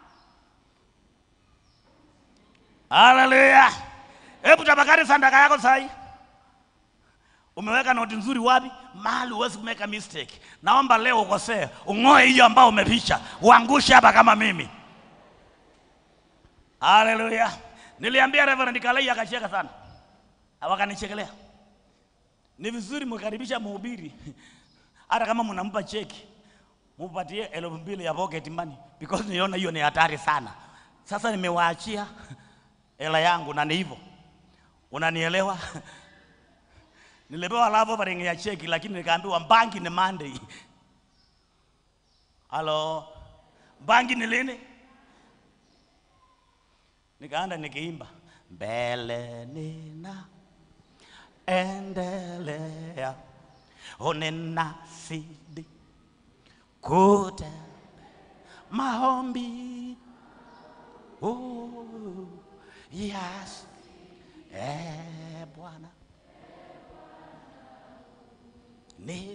haleluya hebu tabakari sandaka yako sahi umeweka noti nzuri wapi mahali huwezi kumeka mistake naomba leo ukosee ung'oe hiyo ambao umeficha uangushe hapa kama mimi haleluya Niliambia Reverend Kalei akacheka sana, wakanichekelea. Ni vizuri mkaribisha mhubiri, hata kama mnampa cheki mupatie elfu mbili ya pocket money because niona hiyo ni hatari sana. Sasa nimewaachia hela yangu na ni hivyo, unanielewa? Nilipewa love offering ya cheki, lakini nikaambiwa banki ni Monday. Halo, banki ni lini? Nikaanda nikiimba mbele nina endelea, unenasidi kute maombi oh, yes. Eh, Bwana ni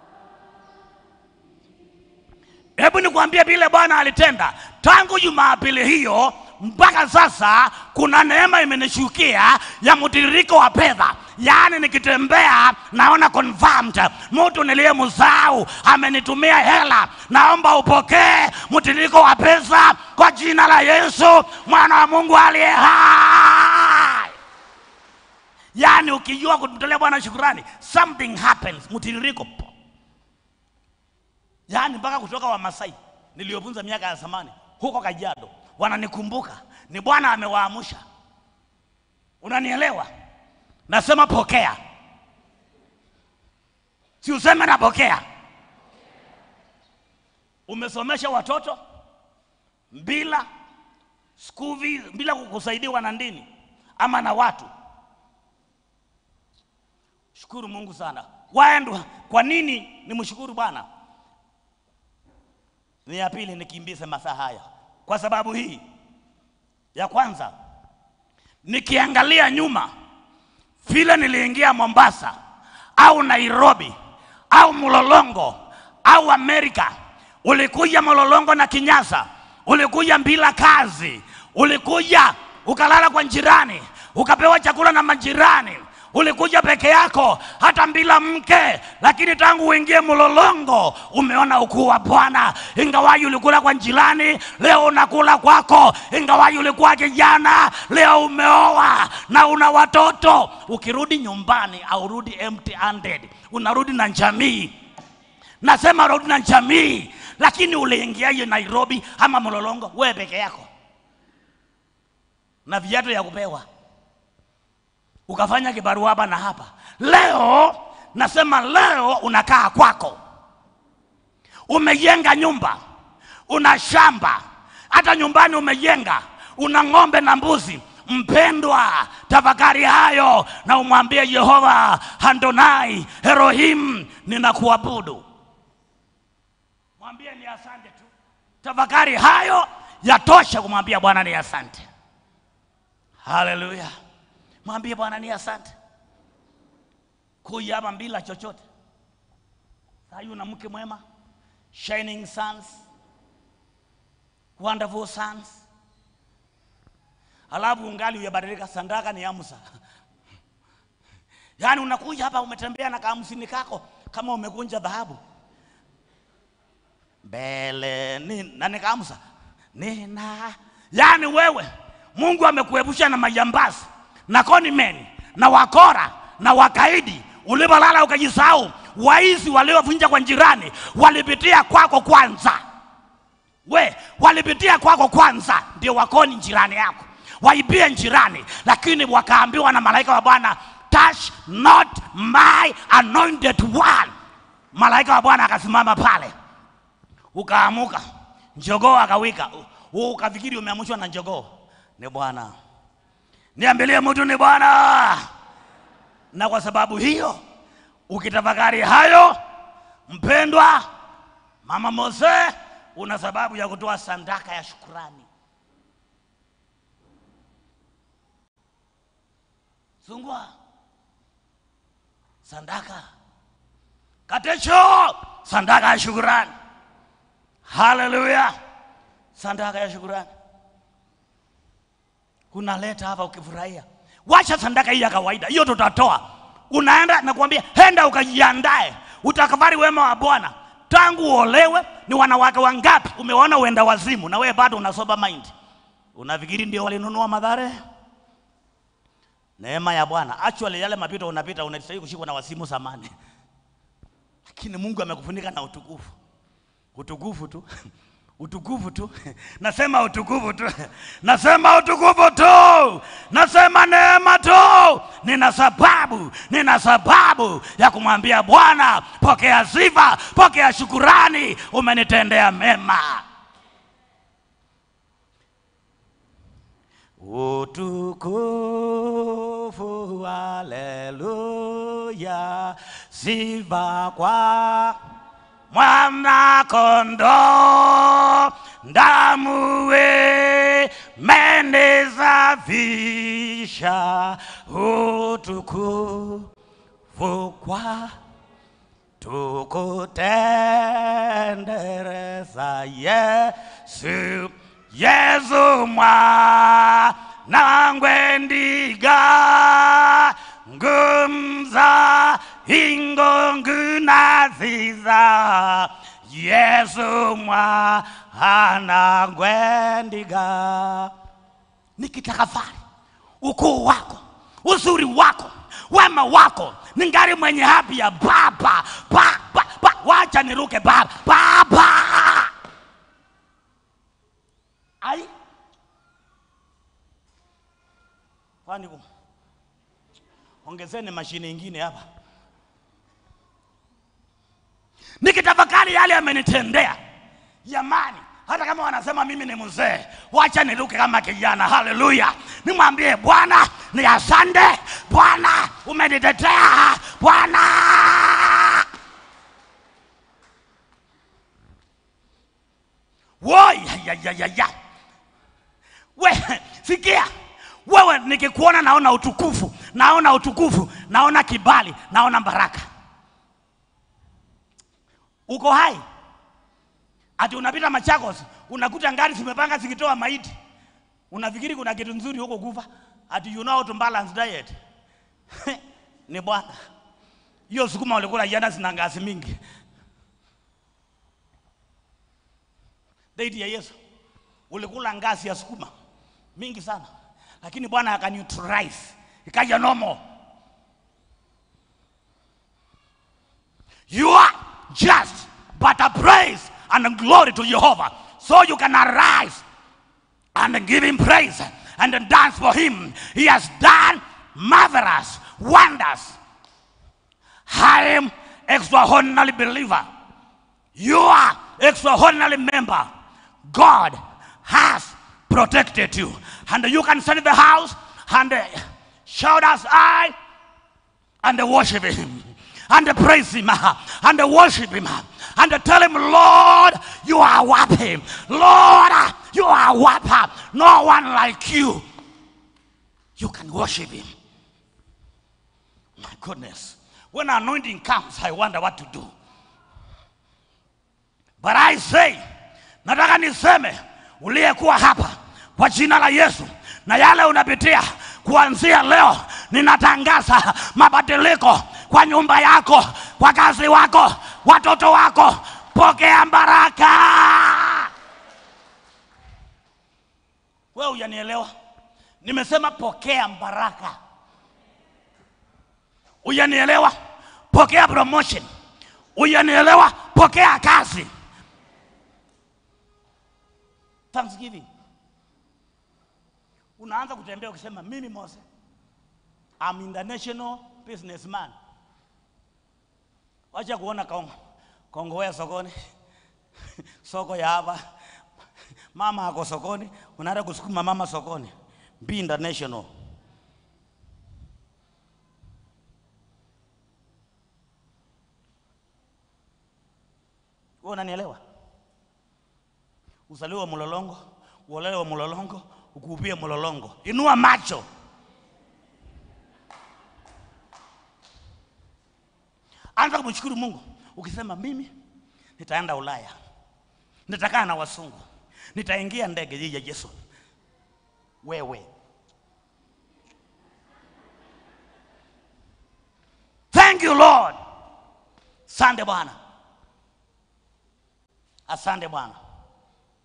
Hebu nikwambie vile Bwana alitenda tangu Jumapili hiyo mpaka sasa. Kuna neema imenishukia ya mtiririko wa fedha, yaani nikitembea naona confirmed, mtu niliyemsahau amenitumia hela. Naomba upokee mtiririko wa pesa kwa jina la Yesu mwana wa Mungu aliye hai. Yaani ukijua kumtolea Bwana shukrani, something happens, mtiririko yaani mpaka kutoka Wamasai niliyofunza miaka ya zamani huko Kajiado wananikumbuka, ni Bwana amewaamsha. Unanielewa? Nasema pokea, si useme napokea. Umesomesha watoto bila school fees, bila kusaidiwa na ndini ama na watu. Shukuru Mungu sana. Waendwa, kwa nini nimshukuru Bwana? ni ya pili nikimbize masaa haya kwa sababu hii ya kwanza nikiangalia nyuma vile niliingia mombasa au nairobi au mlolongo au amerika ulikuja mlolongo na kinyasa ulikuja bila kazi ulikuja ukalala kwa jirani ukapewa chakula na majirani ulikuja peke yako hata bila mke, lakini tangu uingie mlolongo umeona ukuu wa Bwana. Ingawaji ulikula kwa jirani, leo unakula kwako. Ingawaji ulikuwa kijana, leo umeoa na una watoto. Ukirudi nyumbani au rudi empty handed, unarudi na jamii. Nasema rudi na jamii, lakini uliingiaje Nairobi ama mlolongo wewe peke yako na viatu ya kupewa ukafanya kibarua hapa na hapa. Leo nasema leo unakaa kwako, umejenga nyumba, una shamba, hata nyumbani umejenga, una ng'ombe na mbuzi. Mpendwa, tafakari hayo na umwambie Yehova Handonai Elohim, ninakuabudu. Mwambie ni asante tu, tafakari hayo yatosha kumwambia Bwana ni asante. Haleluya. Mwambie Bwana ni asante. Kuja hapa bila chochote. Sasa una mke mwema, shining sons, wonderful sons. Alafu ungali uyabadilika, sandaka ni amsa. Yaani unakuja hapa umetembea na kahamsini kako kama umekunja dhahabu mbele ni na nikaamsa nina, yaani wewe Mungu amekuepusha na majambazi na conmen na wakora na wakaidi. Ulipolala ukajisahau, waizi waliovunja kwa jirani walipitia kwako kwanza. We walipitia kwako kwanza, ndio wakoni jirani yako, waibie jirani, lakini wakaambiwa na malaika wa Bwana, touch not my anointed one. Malaika wa Bwana akasimama pale, ukaamuka, njogoo akawika, u- ukafikiri umeamshwa na njogoo. Ni Bwana niambilie mtu ni Bwana. Na kwa sababu hiyo, ukitafakari hayo, mpendwa mama Mose, una sababu ya kutoa sadaka ya shukurani. Sungwa sadaka, katecho sadaka ya shukurani. Haleluya, sadaka ya shukurani unaleta hapa ukifurahia. Wacha sadaka hii ya kawaida, hiyo tutatoa. Unaenda nakwambia, henda ukajiandae, utakafari wema wa Bwana. Tangu uolewe ni wanawake wangapi umeona uenda wazimu, na wewe bado unasoba mind? Unafikiri ndio walinunua madhare? neema ya Bwana. Actually yale mapito unapita unastahili kushikwa na wasimu samani, lakini Mungu amekufunika na utukufu, utukufu tu utukufu tu, nasema utukufu tu, nasema utukufu tu, nasema neema tu. Nina sababu, nina sababu ya kumwambia Bwana, pokea sifa, pokea shukurani, umenitendea mema. Utukufu, haleluya, sifa kwa mwana kondoo, damu imenisafisha, utukufu kwa tukutendereza Yesu, Yesu mwana ngwendiga ngumza ingongu naziza Yesu mwana ngwendiga nikitafakari ukuu wako, uzuri wako, wema wako, ningali mwenye hapi ya baba baba ba, wacha niruke baba baba. Ai, kwani ku- ongezeni mashine ingine hapa, nikitafakari yale amenitendea jamani hata kama wanasema mimi ni mzee wacha niruke kama kijana haleluya nimwambie bwana ni asante bwana umenitetea bwana woyayayaya we sikia wewe nikikuona naona utukufu naona utukufu naona kibali naona baraka uko hai ati unapita Machakos unakuta ngari zimepanga zikitoa maiti, unafikiri kuna kitu nzuri huko kufa, ati you know how to balance diet ni Bwana. Hiyo sukuma ulikula jana zina ngazi mingi. Deiti ya Yesu ulikula ngazi ya sukuma mingi sana, lakini Bwana akaneutralize ikaja normal. You are just but a praise and glory to Jehovah. So you can arise and give him praise and dance for him. He has done marvelous wonders. I am extraordinary believer. You are extraordinary member. God has protected you. And you can stand in the house and uh, shout as I and worship him and praise him and worship him and tell him, Lord, you are happy. Lord, you are happy. No one like you. You can worship him. My goodness. When anointing comes, I wonder what to do. But I say, nataka niseme uliyekuwa hapa kwa jina la Yesu na yale unapitia kuanzia leo, ninatangaza mabadiliko kwa nyumba yako, kwa kazi wako, watoto wako. Pokea baraka. Wewe hujanielewa? Nimesema pokea baraka. Hujanielewa? Pokea promotion. Hujanielewa? Pokea kazi. Thanksgiving. Unaanza kutembea ukisema mimi Mose, I'm international businessman. Wacha kuona Kongo. Kongo ya sokoni. Soko ya hapa. Mama ako sokoni, unaenda kusukuma mama sokoni. Be international. Wewe unanielewa? Uzaliwe Mlolongo, uolewe Mlolongo, ukuupie Mlolongo. Inua macho. Anza kumshukuru Mungu ukisema, mimi nitaenda Ulaya, nitakaa na wasungu, nitaingia ndege hii ya Yesu. Wewe thank you Lord. Asante Bwana, asante Bwana.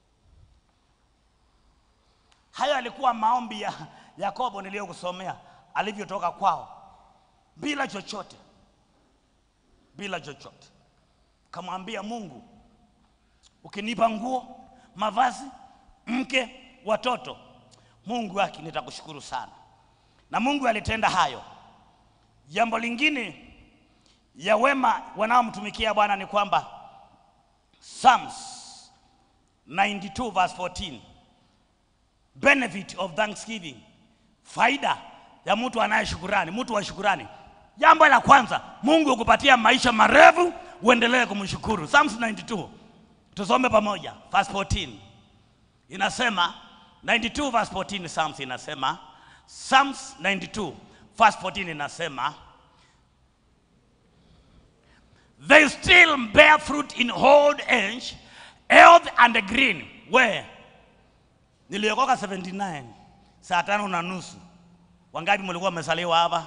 Hayo yalikuwa maombi ya Yakobo niliyokusomea. alivyotoka kwao bila chochote, bila chochote. Kamwambia Mungu, ukinipa nguo, mavazi, mke, watoto, Mungu wake nitakushukuru sana. Na Mungu alitenda hayo. Jambo lingine ya wema wanaomtumikia Bwana ni kwamba Psalms 92 verse 14 benefit of thanksgiving, faida ya mtu anayeshukurani, mtu wa shukurani. Jambo la kwanza, Mungu ukupatia maisha marefu, uendelee kumshukuru. Psalms 92 tusome pamoja, verse 14 inasema 92 verse 14 Psalms inasema Psalms 92 verse 14 inasema they still bear fruit in old age, health and green. Where? Niliokoka 79 saa tano na nusu. Wangapi mlikuwa mmesaliwa hapa?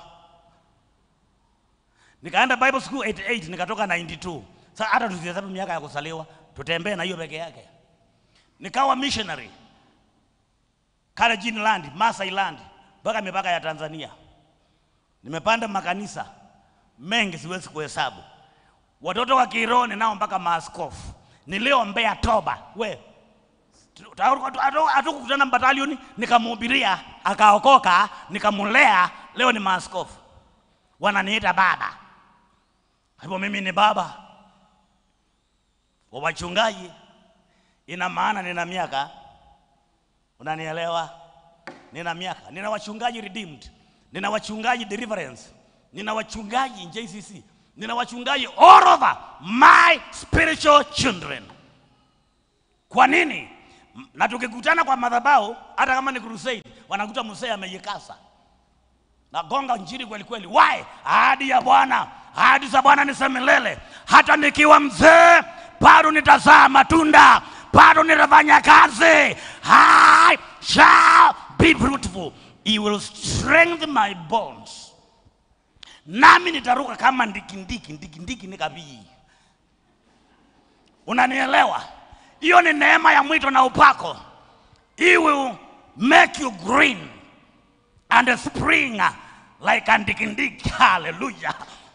Nikaenda Bible school 88 nikatoka 92. Sasa hata tusihesabu miaka ya kusaliwa, tutembee na hiyo peke yake. Nikawa missionary Kalenjin land, Masai land mpaka mipaka ya Tanzania. Nimepanda makanisa mengi siwezi kuhesabu. Watoto wa Kironi nao mpaka maaskofu. Niliombea toba. We hatukukutana batalioni, nikamhubiria akaokoka, nikamulea, leo ni maaskofu, wananiita baba. Hivyo mimi ni baba wa wachungaji, ina maana nina miaka, unanielewa? Nina miaka, nina wachungaji redeemed, nina wachungaji deliverance, nina wachungaji JCC, nina wachungaji all over my spiritual children. Kwa nini? Na tukikutana kwa madhabahu, hata kama ni crusade, wanakuta mzee amejikasa nagonga njiri kweli kweli. Why? Ahadi ya Bwana, ahadi za Bwana ni za milele. Hata nikiwa mzee bado nitazaa matunda, bado nitafanya kazi. I shall be fruitful. He will strengthen my bones. Nami nitaruka kama ndikindiki, ndikindiki ni kabii. Unanielewa? Hiyo ni neema ya mwito na upako. He will make you green and spring like a ndikindiki. Haleluya!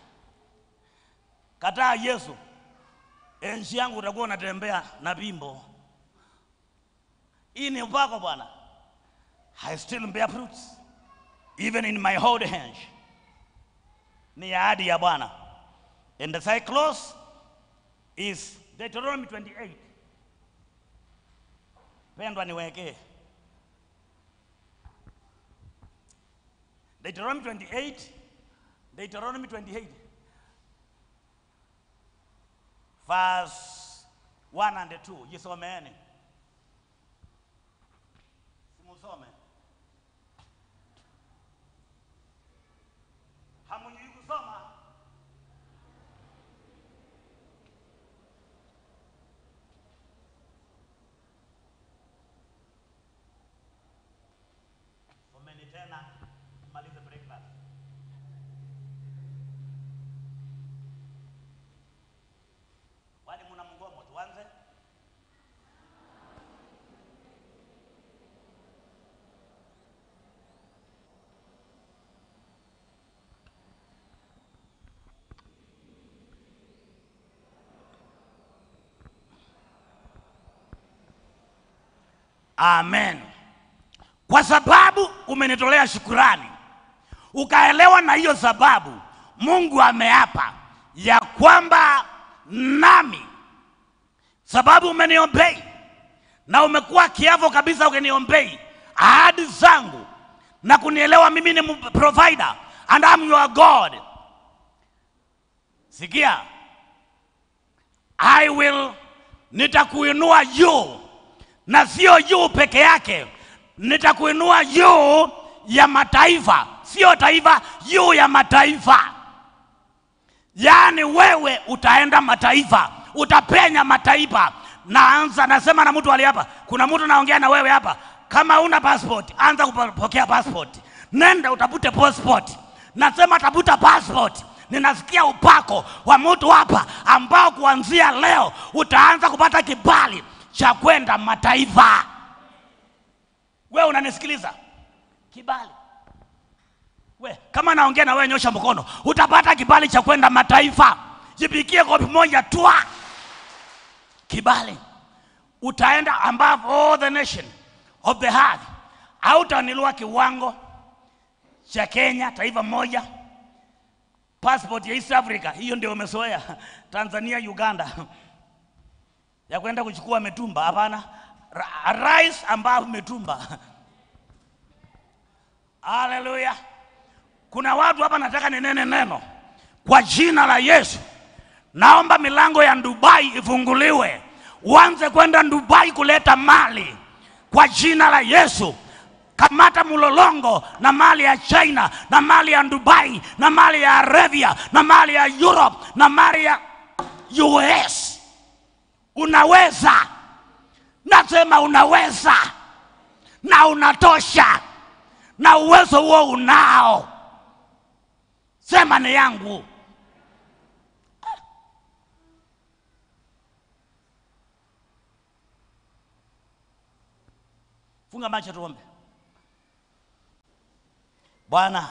Kataa Yesu, enzi yangu utakuwa unatembea na bimbo. Hii ni upako Bwana. I still bear fruits even in my old age. Ni ahadi ya Bwana. And the cyclos is Deuteronomy 28. Pendwa niwekee Deuteronomy 28, Deuteronomy 28, verse 1 and 2. Jisomeeni. Simusome. Hamujui kusoma? Someni tena malize breakfast. Wali muna mgomo, tuanze. Amen. Kwa sababu umenitolea shukurani, ukaelewa na hiyo sababu, Mungu ameapa ya kwamba nami, sababu umeniombei na umekuwa kiavo kabisa, ukiniombei ahadi zangu na kunielewa mimi ni provider and I'm your God. Sikia, I will, nitakuinua juu na sio juu peke yake, nitakuinua juu ya mataifa, sio taifa, juu ya mataifa. Yaani wewe utaenda mataifa, utapenya mataifa. Naanza nasema na mtu ali hapa, kuna mtu naongea na wewe hapa, kama una passport, anza kupokea passport, nenda utafute passport. Nasema tafuta passport. Ninasikia upako wa mtu hapa ambao kuanzia leo utaanza kupata kibali cha kwenda mataifa. Wewe unanisikiliza? Kibali. We naongea na wewe, nyosha mkono, utapata kibali cha kwenda mataifa. Jipikie kopi moja twa kibali, utaenda above all the nation of the earth. Hautanilua kiwango cha Kenya, taifa moja, passport ya East Africa, hiyo ndio umezoea. Tanzania, Uganda ya kwenda kuchukua mitumba, hapana. Ra- Rais ambao mitumba. Haleluya! Kuna watu hapa, nataka ninene neno kwa jina la Yesu. Naomba milango ya Dubai ifunguliwe, uanze kwenda Dubai kuleta mali kwa jina la Yesu. Kamata mlolongo na mali ya China na mali ya Dubai na mali ya Arabia na mali ya Europe na mali ya US. Unaweza, nasema unaweza na unatosha, na uwezo huo unao. Sema ni yangu. Funga macho tuombe. Bwana,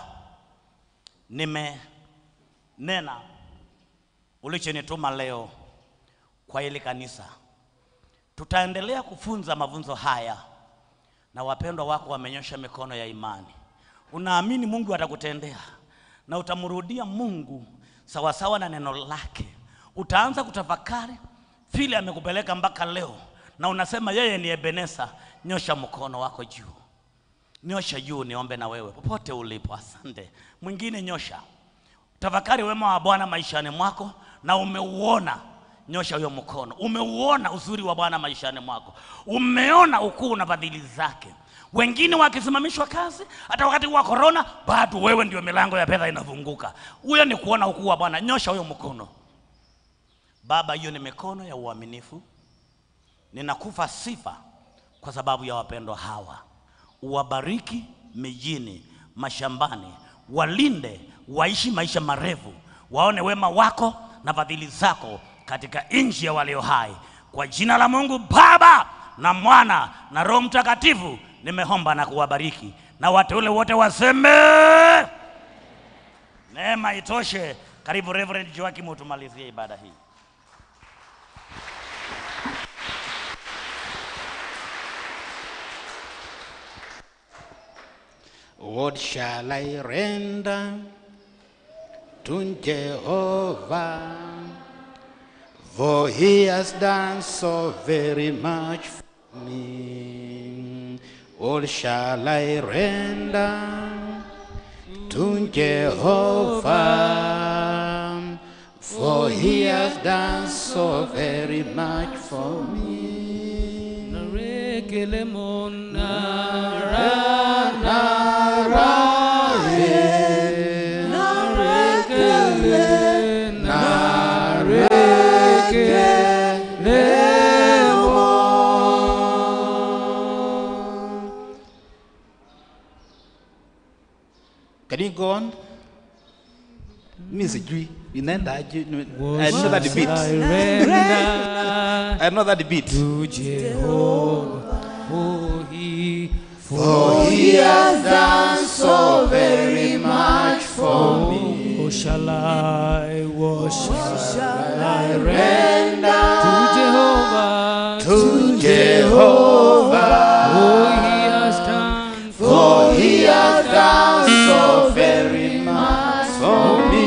nimenena ulichonituma leo kwa hili kanisa. Tutaendelea kufunza mafunzo haya, na wapendwa wako wamenyosha mikono ya imani. Unaamini Mungu atakutendea na utamrudia Mungu sawasawa na neno lake. Utaanza kutafakari vile amekupeleka mpaka leo, na unasema yeye ni Ebenesa. Nyosha mkono wako juu, nyosha juu, niombe na wewe popote ulipo. Asante. Mwingine nyosha, tafakari wema wa Bwana maishani mwako na umeuona. Nyosha huyo mkono, umeuona uzuri wa Bwana maishani mwako, umeona ukuu na fadhili zake. Wengine wakisimamishwa kazi, hata wakati wa korona, bado wewe ndio milango ya fedha inafunguka. Huyo ni kuona ukuu wa Bwana. Nyosha huyo mkono. Baba, hiyo ni mikono ya uaminifu. Ninakufa sifa kwa sababu ya wapendwa hawa. Uwabariki mijini, mashambani, walinde, waishi maisha marefu, waone wema wako na fadhili zako katika nchi ya walio hai. Kwa jina la Mungu Baba na Mwana na Roho Mtakatifu nimeomba na kuwabariki, na wateule wote waseme neema itoshe. Karibu Reverend Joakim, utumalizie ibada hii. What shall I render to Jehovah? For he has done so very much for me. What shall I render to Jehovah? For he has done so very much for me. Can you go on? Mi sijui inaenda aje? I know that beat. I know that beat. to Jehovah, oh, he For he has done so very much for me. Oh, shall I worship? Shall I render to Jehovah? To Jehovah, Oh, he has done for he has done so very much for me.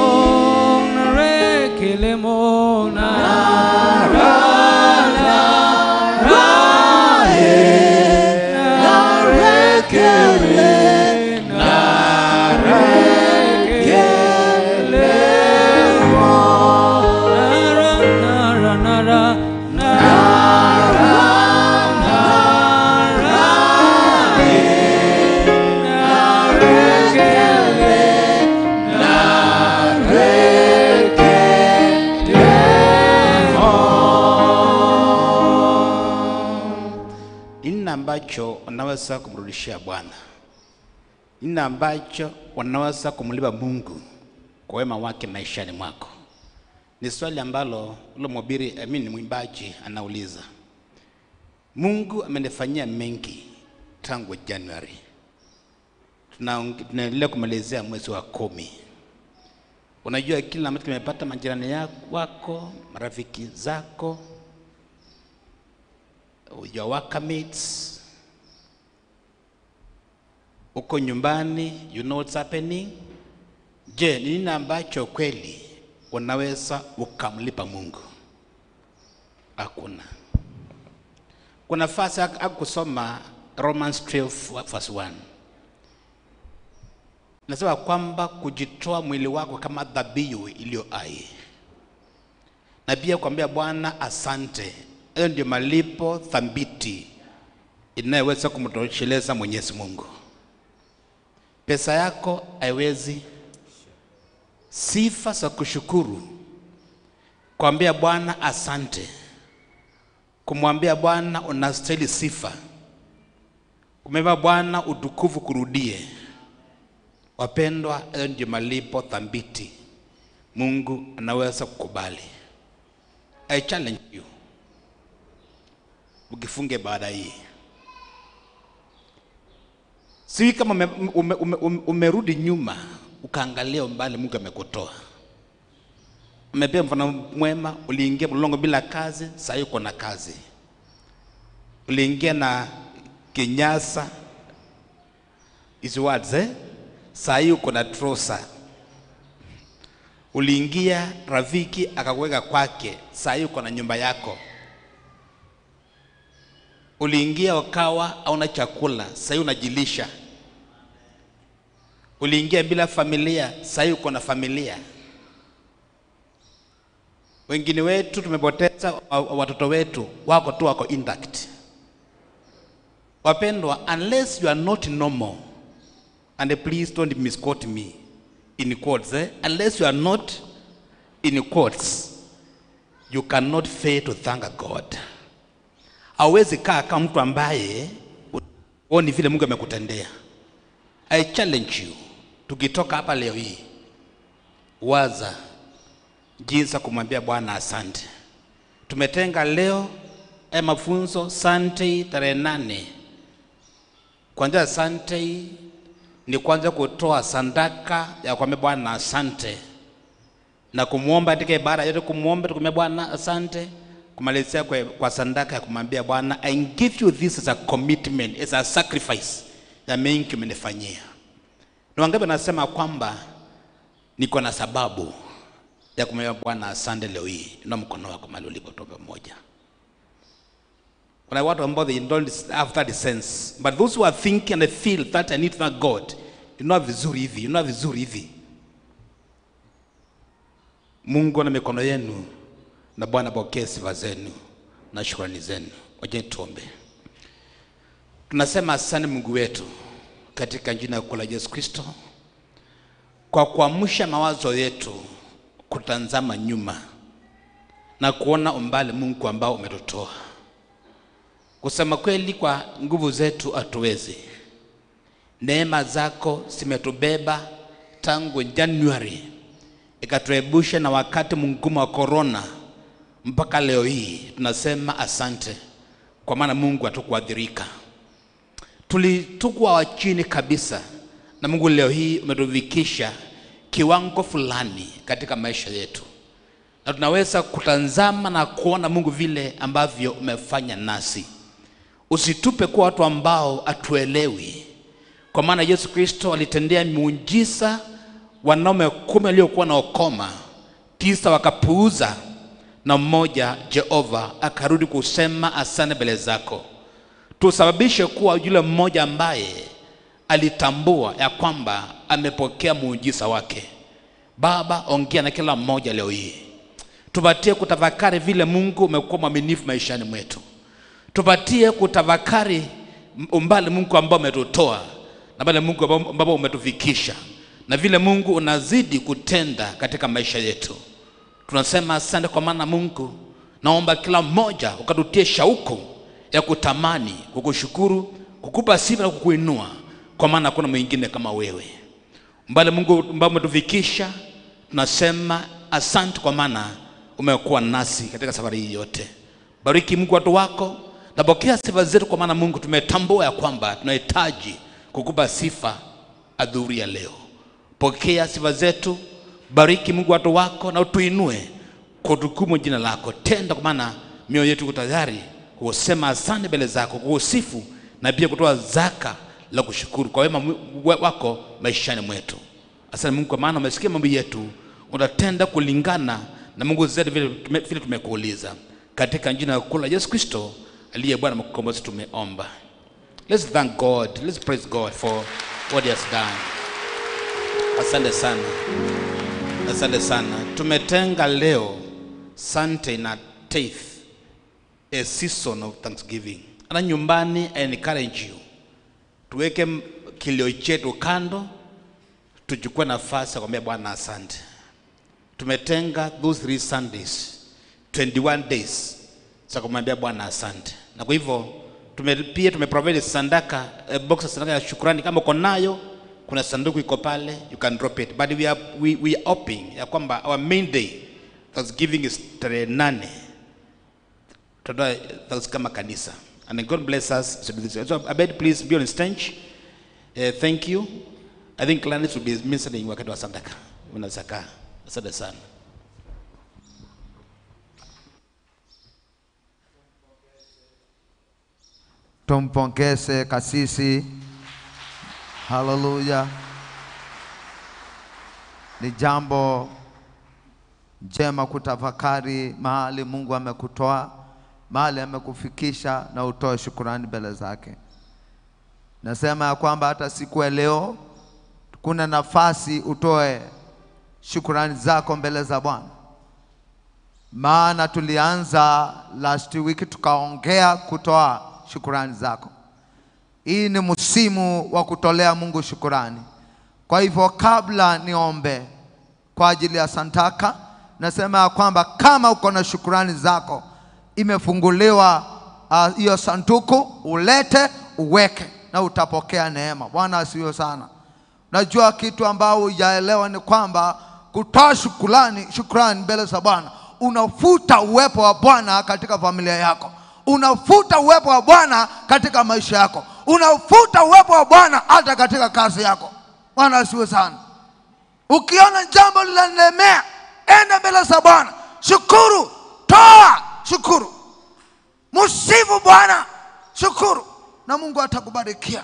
Nini ambacho unaweza kumrudishia Bwana? Nini ambacho unaweza kumlipa Mungu kwa wema wake maishani mwako? Ni swali ambalo ule mhubiri I mean mwimbaji anauliza. Mungu amenifanyia mengi tangu Januari. Tunaong- tunaendelea kumalizia mwezi wa kumi. Unajua kila mtu kimepata majirani ya- wako, marafiki zako, your workmates, uko nyumbani, you know what's happening. Je, ni nini ambacho kweli unaweza ukamlipa Mungu? Hakuna. Kuna fasi akusoma Romans 12 verse 1 nasema kwamba kujitoa mwili wako kama dhabihu iliyo hai, na pia kuambia Bwana asante. Hayo ndio malipo thabiti inayoweza kumtosheleza Mwenyezi Mungu. Pesa yako haiwezi. Sifa za kushukuru, kuambia Bwana asante, kumwambia Bwana unastahili sifa, kumwambia Bwana utukufu kurudie. Wapendwa, hayo ndio malipo thabiti Mungu anaweza kukubali. I challenge you, ukifunge baada hii, si kama ume, ume, ume, ume, umerudi nyuma ukaangalia umbali Mungu amekutoa. Amepea mfano mwema, uliingia mlolongo bila kazi, sasa uko na kazi. Uliingia na kinyasa hizi words eh? Saa hii uko na trosa. Uliingia rafiki akakuweka kwake, saa hii uko na nyumba yako. Uliingia ukawa hauna chakula, saa hii unajilisha. Uliingia bila familia, saa hii uko na familia. Wengine wetu tumepoteza wa- wa- watoto wetu, wako tu wako intact. Wapendwa, unless you are not normal and please don't misquote me in quotes eh? unless you are not in quotes you cannot fail to thank God. Hauwezi kaa kama mtu ambaye huoni vile Mungu amekutendea. I challenge you, tukitoka hapa leo hii, waza jinsi ya kumwambia Bwana asante. Tumetenga leo haya mafunzo Sunday tarehe nane kuanzia Sunday ni kwanza kutoa sadaka ya kuambia Bwana asante na kumwomba katika ibada yote, kumwomba tukumwambia Bwana asante, kumalizia kwa, kwa sadaka ya kumwambia Bwana I give you this as a commitment, as a sacrifice ya mengi umenifanyia. Ni wangapi nasema kwamba niko na sababu ya kumwambia Bwana asante leo hii? Inua mkono wako mahali ulipo, tuombe pamoja. Kuna watu ambao they don't have that sense. But those who are thinking and they feel that I need to thank God, inua vizuri hivi, inua vizuri hivi. Mungu na mikono yenu na Bwana pokee sifa zenu na shukrani zenu. Wajeni tuombe. Tunasema asante Mungu wetu katika jina kuu la Yesu Kristo kwa kuamsha mawazo yetu kutazama nyuma na kuona umbali Mungu ambao umetutoa. Kusema kweli, kwa nguvu zetu hatuwezi. Neema zako zimetubeba tangu Januari, ikatuepusha na wakati mgumu wa korona mpaka leo hii. Tunasema asante, kwa maana Mungu hatukuadhirika. Tulitukwa wa chini kabisa, na Mungu leo hii umetufikisha kiwango fulani katika maisha yetu, na tunaweza kutazama na kuona Mungu vile ambavyo umefanya nasi. Usitupe kuwa watu ambao hatuelewi, kwa maana Yesu Kristo alitendea miujiza wanaume kumi waliokuwa na ukoma, tisa wakapuuza, na mmoja Jehova akarudi kusema asante mbele zako. Tusababishe kuwa yule mmoja ambaye alitambua ya kwamba amepokea muujiza wake. Baba, ongea na kila mmoja leo hii, tupatie kutafakari vile Mungu umekuwa mwaminifu maishani mwetu tupatie kutafakari umbali Mungu ambao umetutoa na pale Mungu ambao- ambapo umetufikisha na vile Mungu unazidi kutenda katika maisha yetu. Tunasema asante kwa maana Mungu, naomba kila mmoja ukatutie shauku ya kutamani kukushukuru, kukupa sifa na kukuinua, kwa maana hakuna mwingine kama wewe. Mbali Mungu ambao umetufikisha, tunasema asante kwa maana umekuwa nasi katika safari hii yote. Bariki Mungu watu wako, napokea sifa zetu, kwa maana Mungu tumetambua ya kwamba tunahitaji kukupa sifa adhuhuri ya leo. Pokea sifa zetu, bariki Mungu watu wako na utuinue kwa utukufu jina lako. Tenda kwa maana mioyo yetu iko tayari kusema asante mbele zako, kukusifu na pia kutoa zaka la kushukuru kwa wema mwe- wako maishani mwetu. Asante Mungu kwa maana umesikia mambo yetu, utatenda kulingana na Mungu zetu vile tume- vile tumekuuliza, katika jina kuu la Yesu Kristo aliye Bwana mkombozi tumeomba. Let's thank God. Let's praise God for what he has done. Asante sana, asante sana. Tumetenga leo Sunday na Tithe, a season of thanksgiving. Ana nyumbani, I encourage you tuweke m- kilio chetu kando, tuchukue nafasi ya kumwambia Bwana asante. Tumetenga those three Sundays, 21 days za kumwambia Bwana asante, na kwa hivyo tume, pia tumeprovide sandaka eh, box ya sandaka ya shukrani. Kama uko nayo, kuna sanduku iko pale, you can drop it, but we are, we, we are hoping ya kwamba our main day Thanksgiving is tarehe nane tutatoa thanks kama kanisa and God bless us to do this. So Abed, please be on stage. Uh, thank you. I think Gladys will be ministering wakati wa sadaka. Unaweza kaa. Asante sana. Tumpongeze kasisi. Haleluya. Ni jambo njema kutafakari mahali Mungu amekutoa, mahali amekufikisha na utoe shukurani mbele zake. Nasema ya kwamba hata siku ya leo kuna nafasi utoe shukurani zako mbele za Bwana maana tulianza last week tukaongea kutoa shukurani zako. Hii ni msimu wa kutolea Mungu shukurani. Kwa hivyo kabla niombe kwa ajili ya Santaka, nasema ya kwamba kama uko na shukurani zako, imefunguliwa ah, hiyo uh, sanduku, ulete uweke na utapokea neema. Bwana asifiwe sana. Najua kitu ambao hujaelewa ni kwamba kutoa shukrani, shukrani mbele za Bwana unafuta uwepo wa Bwana katika familia yako, unafuta uwepo wa Bwana katika maisha yako, unafuta uwepo wa Bwana hata katika kazi yako. Bwana asiwe sana. Ukiona jambo linalemea, enda mbele za Bwana, shukuru, toa shukuru, msifu Bwana, shukuru na Mungu atakubarikia.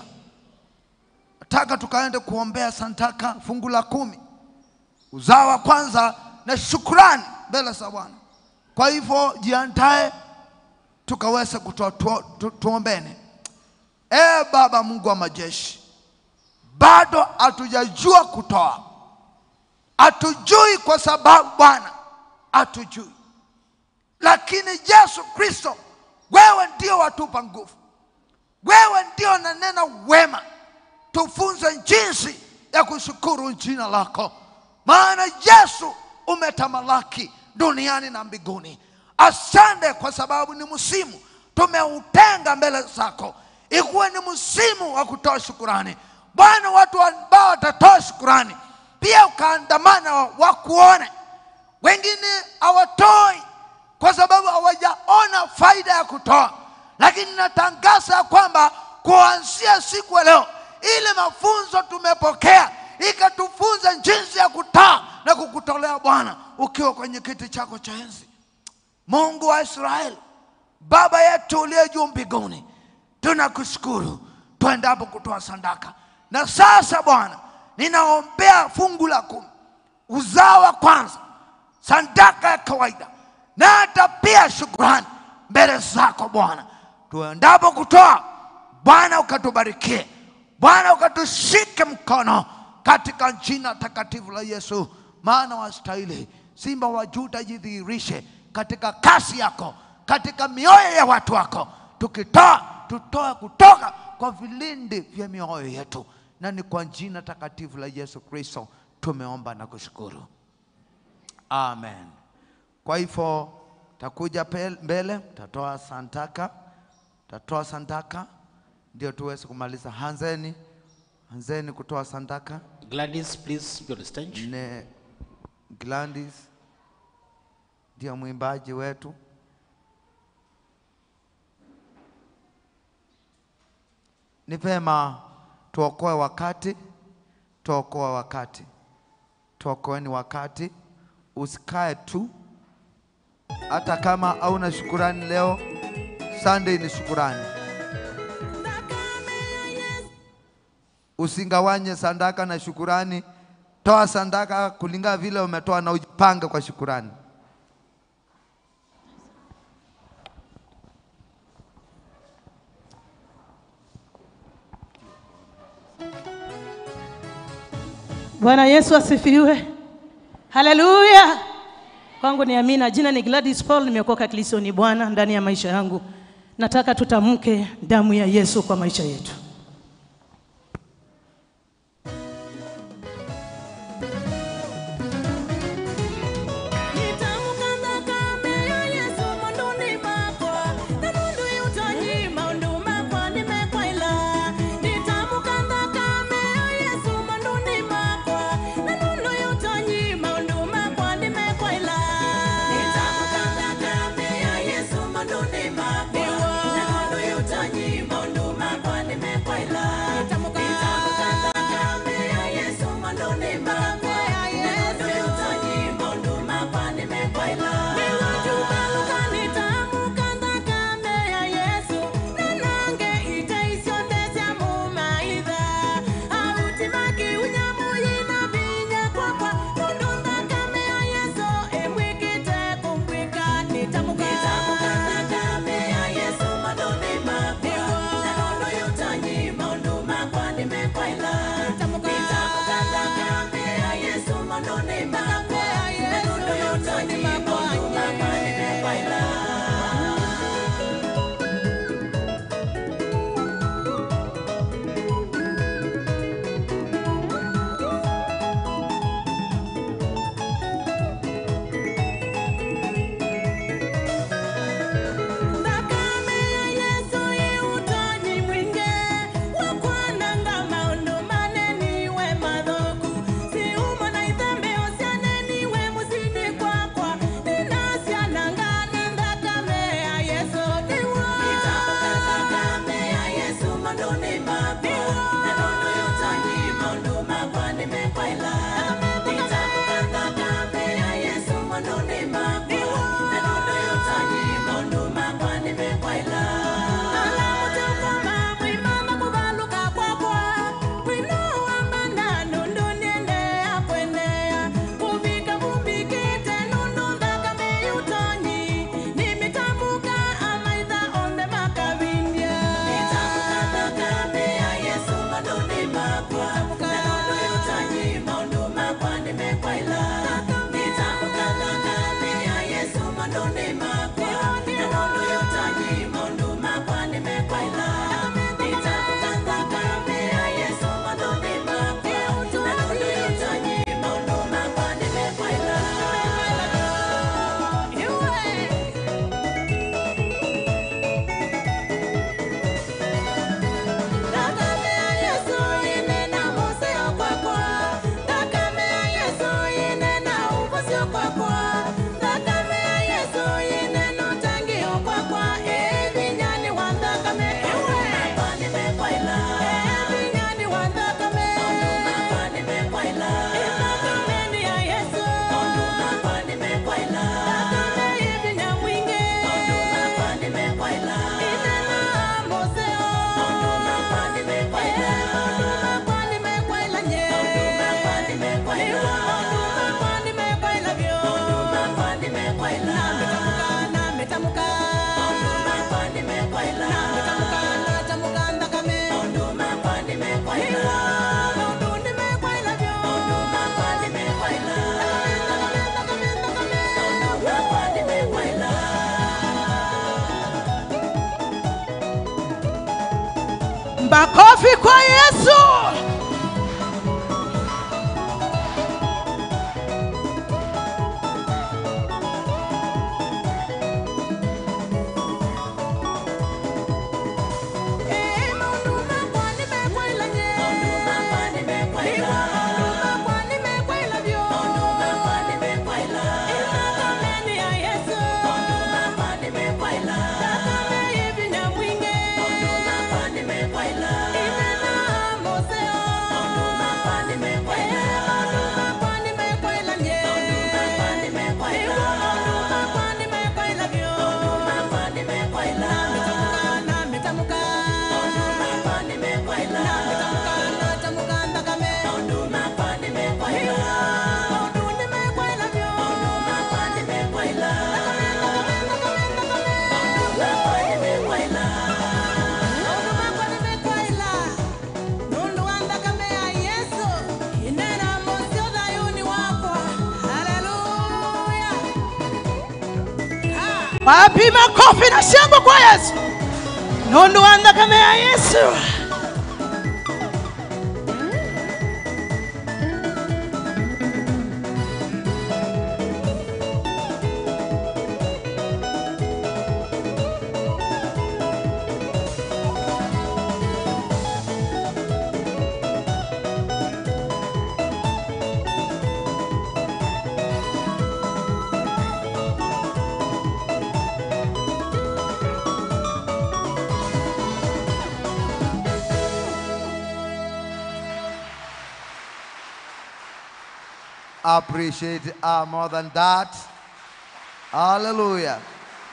Nataka tukaende kuombea Santaka fungu la kumi, uzao wa kwanza na shukrani mbele za Bwana. Kwa hivyo jiandae tukaweze kutoa tu, tu, tuombeni. E Baba Mungu wa majeshi, bado hatujajua kutoa, hatujui kwa sababu Bwana hatujui, lakini Yesu Kristo, wewe ndio watupa nguvu, wewe ndio nanena wema, tufunze jinsi ya kushukuru jina lako, maana Yesu umetamalaki duniani na mbinguni. Asante kwa sababu ni msimu tumeutenga mbele zako, ikuwe ni msimu wa kutoa shukurani Bwana. Watu ambao watatoa shukurani pia ukaandamana wakuone. Wengine hawatoi kwa sababu hawajaona faida ya kutoa, lakini natangaza ya kwamba kuanzia siku ya leo, ile mafunzo tumepokea ikatufunza jinsi ya kutoa na kukutolea Bwana ukiwa kwenye kiti chako cha enzi. Mungu wa Israeli, Baba yetu uliye juu mbinguni, tunakushukuru tuendapo kutoa sadaka. Na sasa Bwana, ninaombea fungu la kumi, uzao wa kwanza, sadaka ya kawaida na hata pia shukurani mbele zako Bwana, tuendapo kutoa Bwana ukatubarikie, Bwana ukatushike mkono katika jina takatifu la Yesu, maana wastahili. Simba wa Juda jidhihirishe katika kasi yako, katika mioyo ya watu wako. Tukitoa tutoe kutoka kwa vilindi vya mioyo yetu, na ni kwa jina takatifu la Yesu Kristo tumeomba na kushukuru, amen. Kwa hivyo takuja pel- mbele, tatoa santaka, tatoa santaka ndio tuweze kumaliza. Hanzeni, hanzeni kutoa santaka. Gladys, please be on the stage. Ne Gladys ndio mwimbaji wetu. Ni vema tuokoe wakati tuokoa wakati, tuokoeni wakati, usikae tu. Hata kama hauna shukurani leo, Sunday ni shukurani. Usingawanye sadaka na shukurani. Toa sadaka kulingana vile umetoa na ujipange kwa shukurani. Bwana Yesu asifiwe. Haleluya. Kwangu ni amina. Jina ni Gladys Paul, nimeokoka Kristo ni Bwana ndani ya maisha yangu. Nataka tutamke damu ya Yesu kwa maisha yetu. Makofi kwa Yesu. Mose Wapi makofi na shangwe kwa Yesu? Nundu anda kama ya Yesu. appreciate uh, more than that. Hallelujah.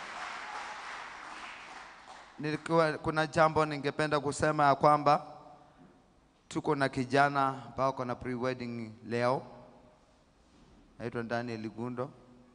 Nilikuwa, kuna jambo ningependa kusema ya kwamba tuko na kijana ambao ako na pre-wedding leo, naitwa Daniel Gundo.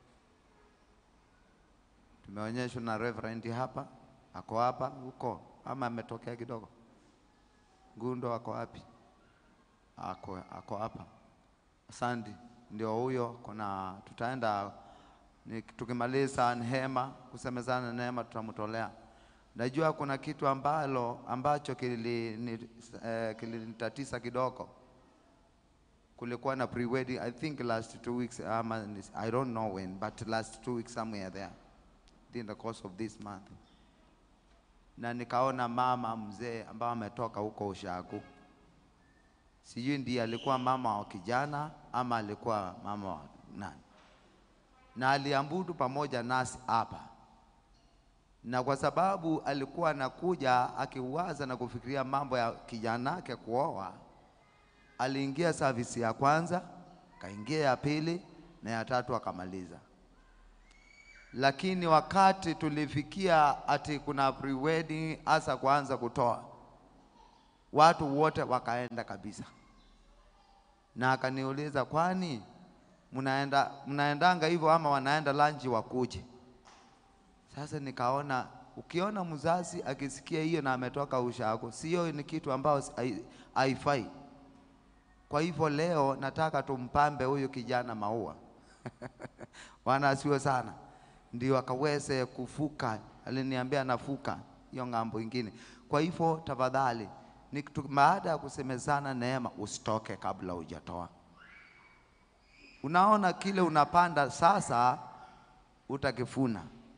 Tumeonyeshwa na Reverend hapa, ako hapa huko ama ametokea kidogo? Gundo ako wapi? Ako, ako hapa. Asante, ndio huyo. Kuna tutaenda ni, tukimaliza Neema kusemezana Neema tutamtolea. Najua kuna kitu ambalo ambacho kilini- eh, kilinitatiza kidogo. Kulikuwa na pre-wedding I think last two weeks ama I don't know when but last two weeks somewhere there in the course of this month, na nikaona mama mzee ambao ametoka huko Ushagu sijui ndiye alikuwa mama wa kijana ama alikuwa mama wa nani, na aliambudu pamoja nasi hapa, na kwa sababu alikuwa anakuja akiwaza na kufikiria mambo ya kijana yake kuoa, aliingia service ya kwanza, kaingia ya pili na ya tatu akamaliza. Lakini wakati tulifikia ati kuna pre-wedding hasa kuanza kutoa watu wote wakaenda kabisa, na akaniuliza kwani mnaenda mnaendanga hivyo ama wanaenda lanji wakuje? Sasa nikaona ukiona mzazi akisikia hiyo na ametoka ushago, sio ni kitu ambao hai- haifai. Kwa hivyo leo nataka tumpambe huyu kijana maua Bwana asiwe sana, ndio akaweze kufuka. Aliniambia anafuka hiyo ng'ambo ingine. Kwa hivyo tafadhali, ni kitu- baada ya kusemezana neema, usitoke kabla hujatoa. Unaona kile unapanda sasa, utakifuna.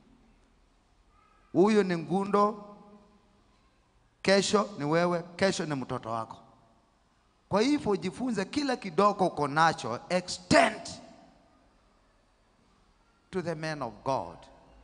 Huyu ni ngundo, kesho ni wewe, kesho ni mtoto wako. Kwa hivyo jifunze kila kidogo uko nacho, extend to the man of God.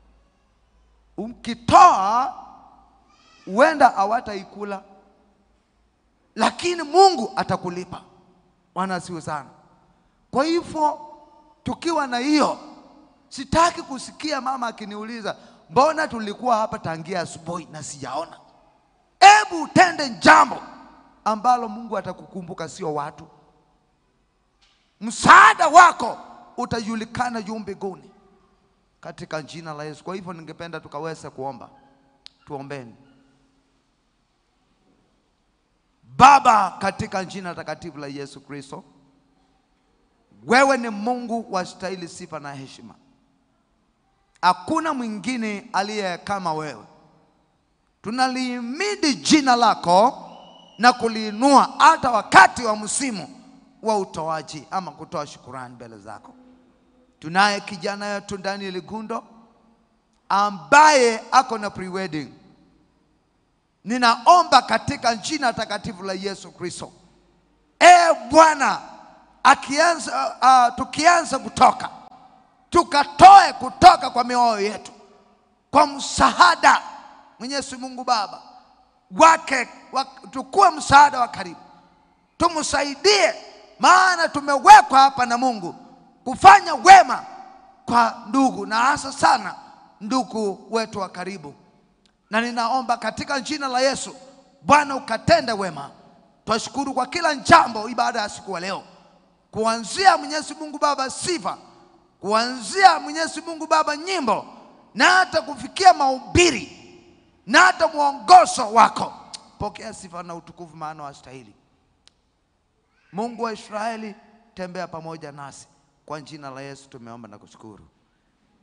Ukitoa huenda hawataikula, lakini Mungu atakulipa. Bwana asiwe sana. Kwa hivyo tukiwa na hiyo, sitaki kusikia mama akiniuliza mbona tulikuwa hapa tangia asubuhi na sijaona. Hebu utende jambo ambalo Mungu atakukumbuka, sio watu. Msaada wako utajulikana juu mbinguni katika jina la Yesu. Kwa hivyo ningependa tukaweze kuomba, tuombeni. Baba, katika jina takatifu la Yesu Kristo, wewe ni Mungu wastahili sifa na heshima. Hakuna mwingine aliye kama wewe. Tunalihimidi jina lako na kuliinua hata wakati wa msimu wa utoaji ama kutoa shukurani mbele zako. Tunaye kijana yetu Daniel Gundo ambaye ako na pre-wedding. Ninaomba katika jina takatifu la Yesu Kristo, e Bwana, akianza uh, tukianza kutoka tukatoe kutoka kwa mioyo yetu kwa msaada Mwenyezi Mungu Baba wake wa, tukuwe msaada wa karibu, tumsaidie, maana tumewekwa hapa na Mungu kufanya wema kwa ndugu na hasa sana ndugu wetu wa karibu, na ninaomba katika jina la Yesu, Bwana ukatende wema. Twashukuru kwa kila jambo ibada ya siku ya leo, kuanzia Mwenyezi Mungu Baba sifa, kuanzia Mwenyezi Mungu Baba nyimbo, na hata kufikia mahubiri na hata mwongozo wako. Pokea sifa na utukufu, maana wastahili. Mungu wa Israeli, tembea pamoja nasi. Kwa jina la Yesu tumeomba na kushukuru.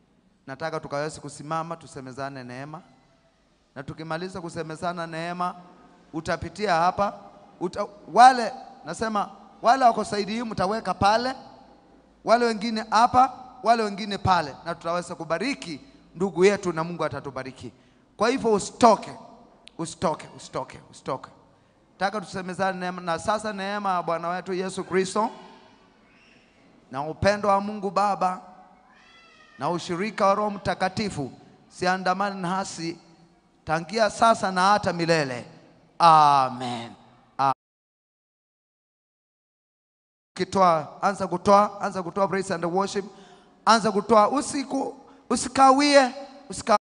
nataka tukaweze kusimama tusemezane neema, na tukimaliza kusemezana neema, utapitia hapa uta, wale nasema wale wako saidi hii mtaweka pale, wale wengine hapa, wale wengine pale, na tutaweza kubariki ndugu yetu na Mungu atatubariki. Kwa hivyo usitoke, usitoke, usitoke, usitoke. Nataka tusemezane neema, na sasa neema ya Bwana wetu Yesu Kristo na upendo wa Mungu Baba na ushirika wa Roho Mtakatifu siandamani nasi tangia sasa na hata milele. Amen. A- Kitoa, anza kutoa, anza kutoa praise and worship, anza kutoa, usiku usikawie, usika